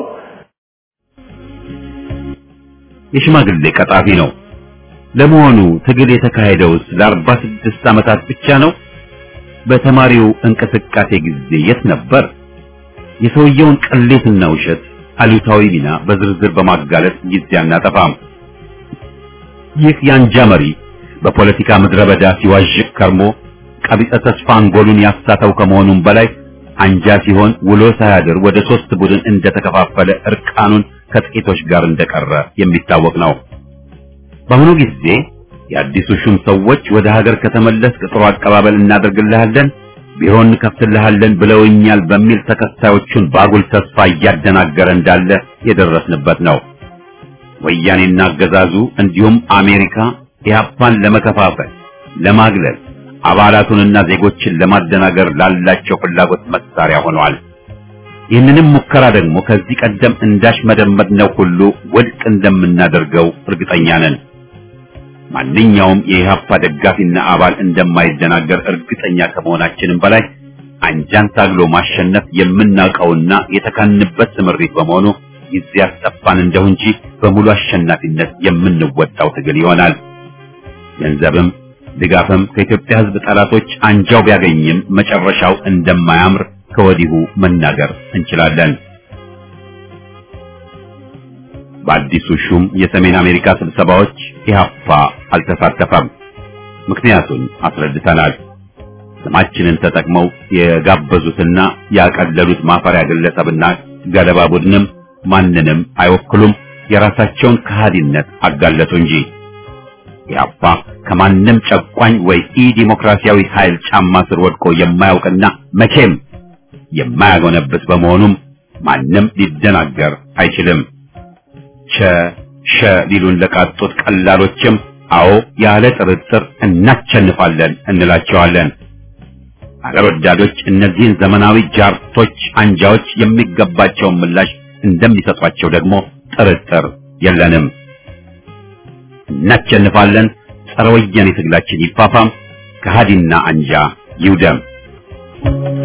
የሽማግሌ ቀጣፊ ነው። ለመሆኑ ትግል የተካሄደውስ ለአርባ ስድስት ዓመታት ብቻ ነው? በተማሪው እንቅስቃሴ ጊዜ የት ነበር? የሰውየውን ቅሌትና ውሸት አሉታዊ ሚና በዝርዝር በማጋለጥ ጊዜ አናጠፋም። ይህ የአንጃ መሪ በፖለቲካ ምድረ በዳ ሲዋዥቅ ከርሞ ቀቢጸ ተስፋ አንጎሉን ያሳተው ከመሆኑም በላይ አንጃ ሲሆን ውሎ ሳያድር ወደ ሶስት ቡድን እንደተከፋፈለ እርቃኑን ከጥቂቶች ጋር እንደቀረ የሚታወቅ ነው። በአሁኑ ጊዜ የአዲሱ ሹም ሰዎች ወደ ሀገር ከተመለስ ጥሩ አቀባበል እናደርግልሃለን ቢሮ እንከፍትልሃለን ብለውኛል በሚል ተከታዮቹን ባጉል ተስፋ እያደናገረ እንዳለ የደረስንበት ነው። ወያኔና አገዛዙ እንዲሁም አሜሪካ ኢህአፓን ለመከፋፈል፣ ለማግለል፣ አባላቱንና ዜጎችን ለማደናገር ላላቸው ፍላጎት መሳሪያ ሆነዋል። ይህንንም ሙከራ ደግሞ ከዚህ ቀደም እንዳሽ መደመጥነው ሁሉ ውድቅ እንደምናደርገው እርግጠኛ ነን። ማንኛውም የኢህአፓ ደጋፊና አባል እንደማይደናገር እርግጠኛ ከመሆናችንም በላይ አንጃን ታግሎ ማሸነፍ የምናውቀውና የተካንበት ስምሪት በመሆኑ ጊዜ ያስጠፋን እንደው እንጂ በሙሉ አሸናፊነት የምንወጣው ትግል ይሆናል። ገንዘብም ድጋፍም ከኢትዮጵያ ሕዝብ ጠላቶች አንጃው ቢያገኝም መጨረሻው እንደማያምር ከወዲሁ መናገር እንችላለን። በአዲሱ ሹም የሰሜን አሜሪካ ስብሰባዎች ኢህአፓ አልተሳተፈም። ምክንያቱን አስረድተናል። ስማችንን ተጠቅመው የጋበዙትና ያቀለሉት ማፈሪያ ግለሰብና ገለባ ቡድንም ማንንም አይወክሉም። የራሳቸውን ከሃዲነት አጋለጡ እንጂ ኢህአፓ ከማንም ጨቋኝ ወይ ኢ ዲሞክራሲያዊ ኃይል ጫማ ስር ወድቆ የማያውቅና መቼም የማያጎነብስ በመሆኑም ማንም ሊደናገር አይችልም። ቸ ሸ ሊሉን ለቃጡት ቀላሎችም አዎ ያለ ጥርጥር እናቸንፋለን እንላቸዋለን። አገር ወዳዶች እነዚህን ዘመናዊ ጃርቶች አንጃዎች የሚገባቸውን ምላሽ እንደሚሰጧቸው ደግሞ ጥርጥር የለንም። እናቸንፋለን። ጸረ ወያኔ ትግላችን ይፋፋም፣ ከሃዲና አንጃ ይውደም።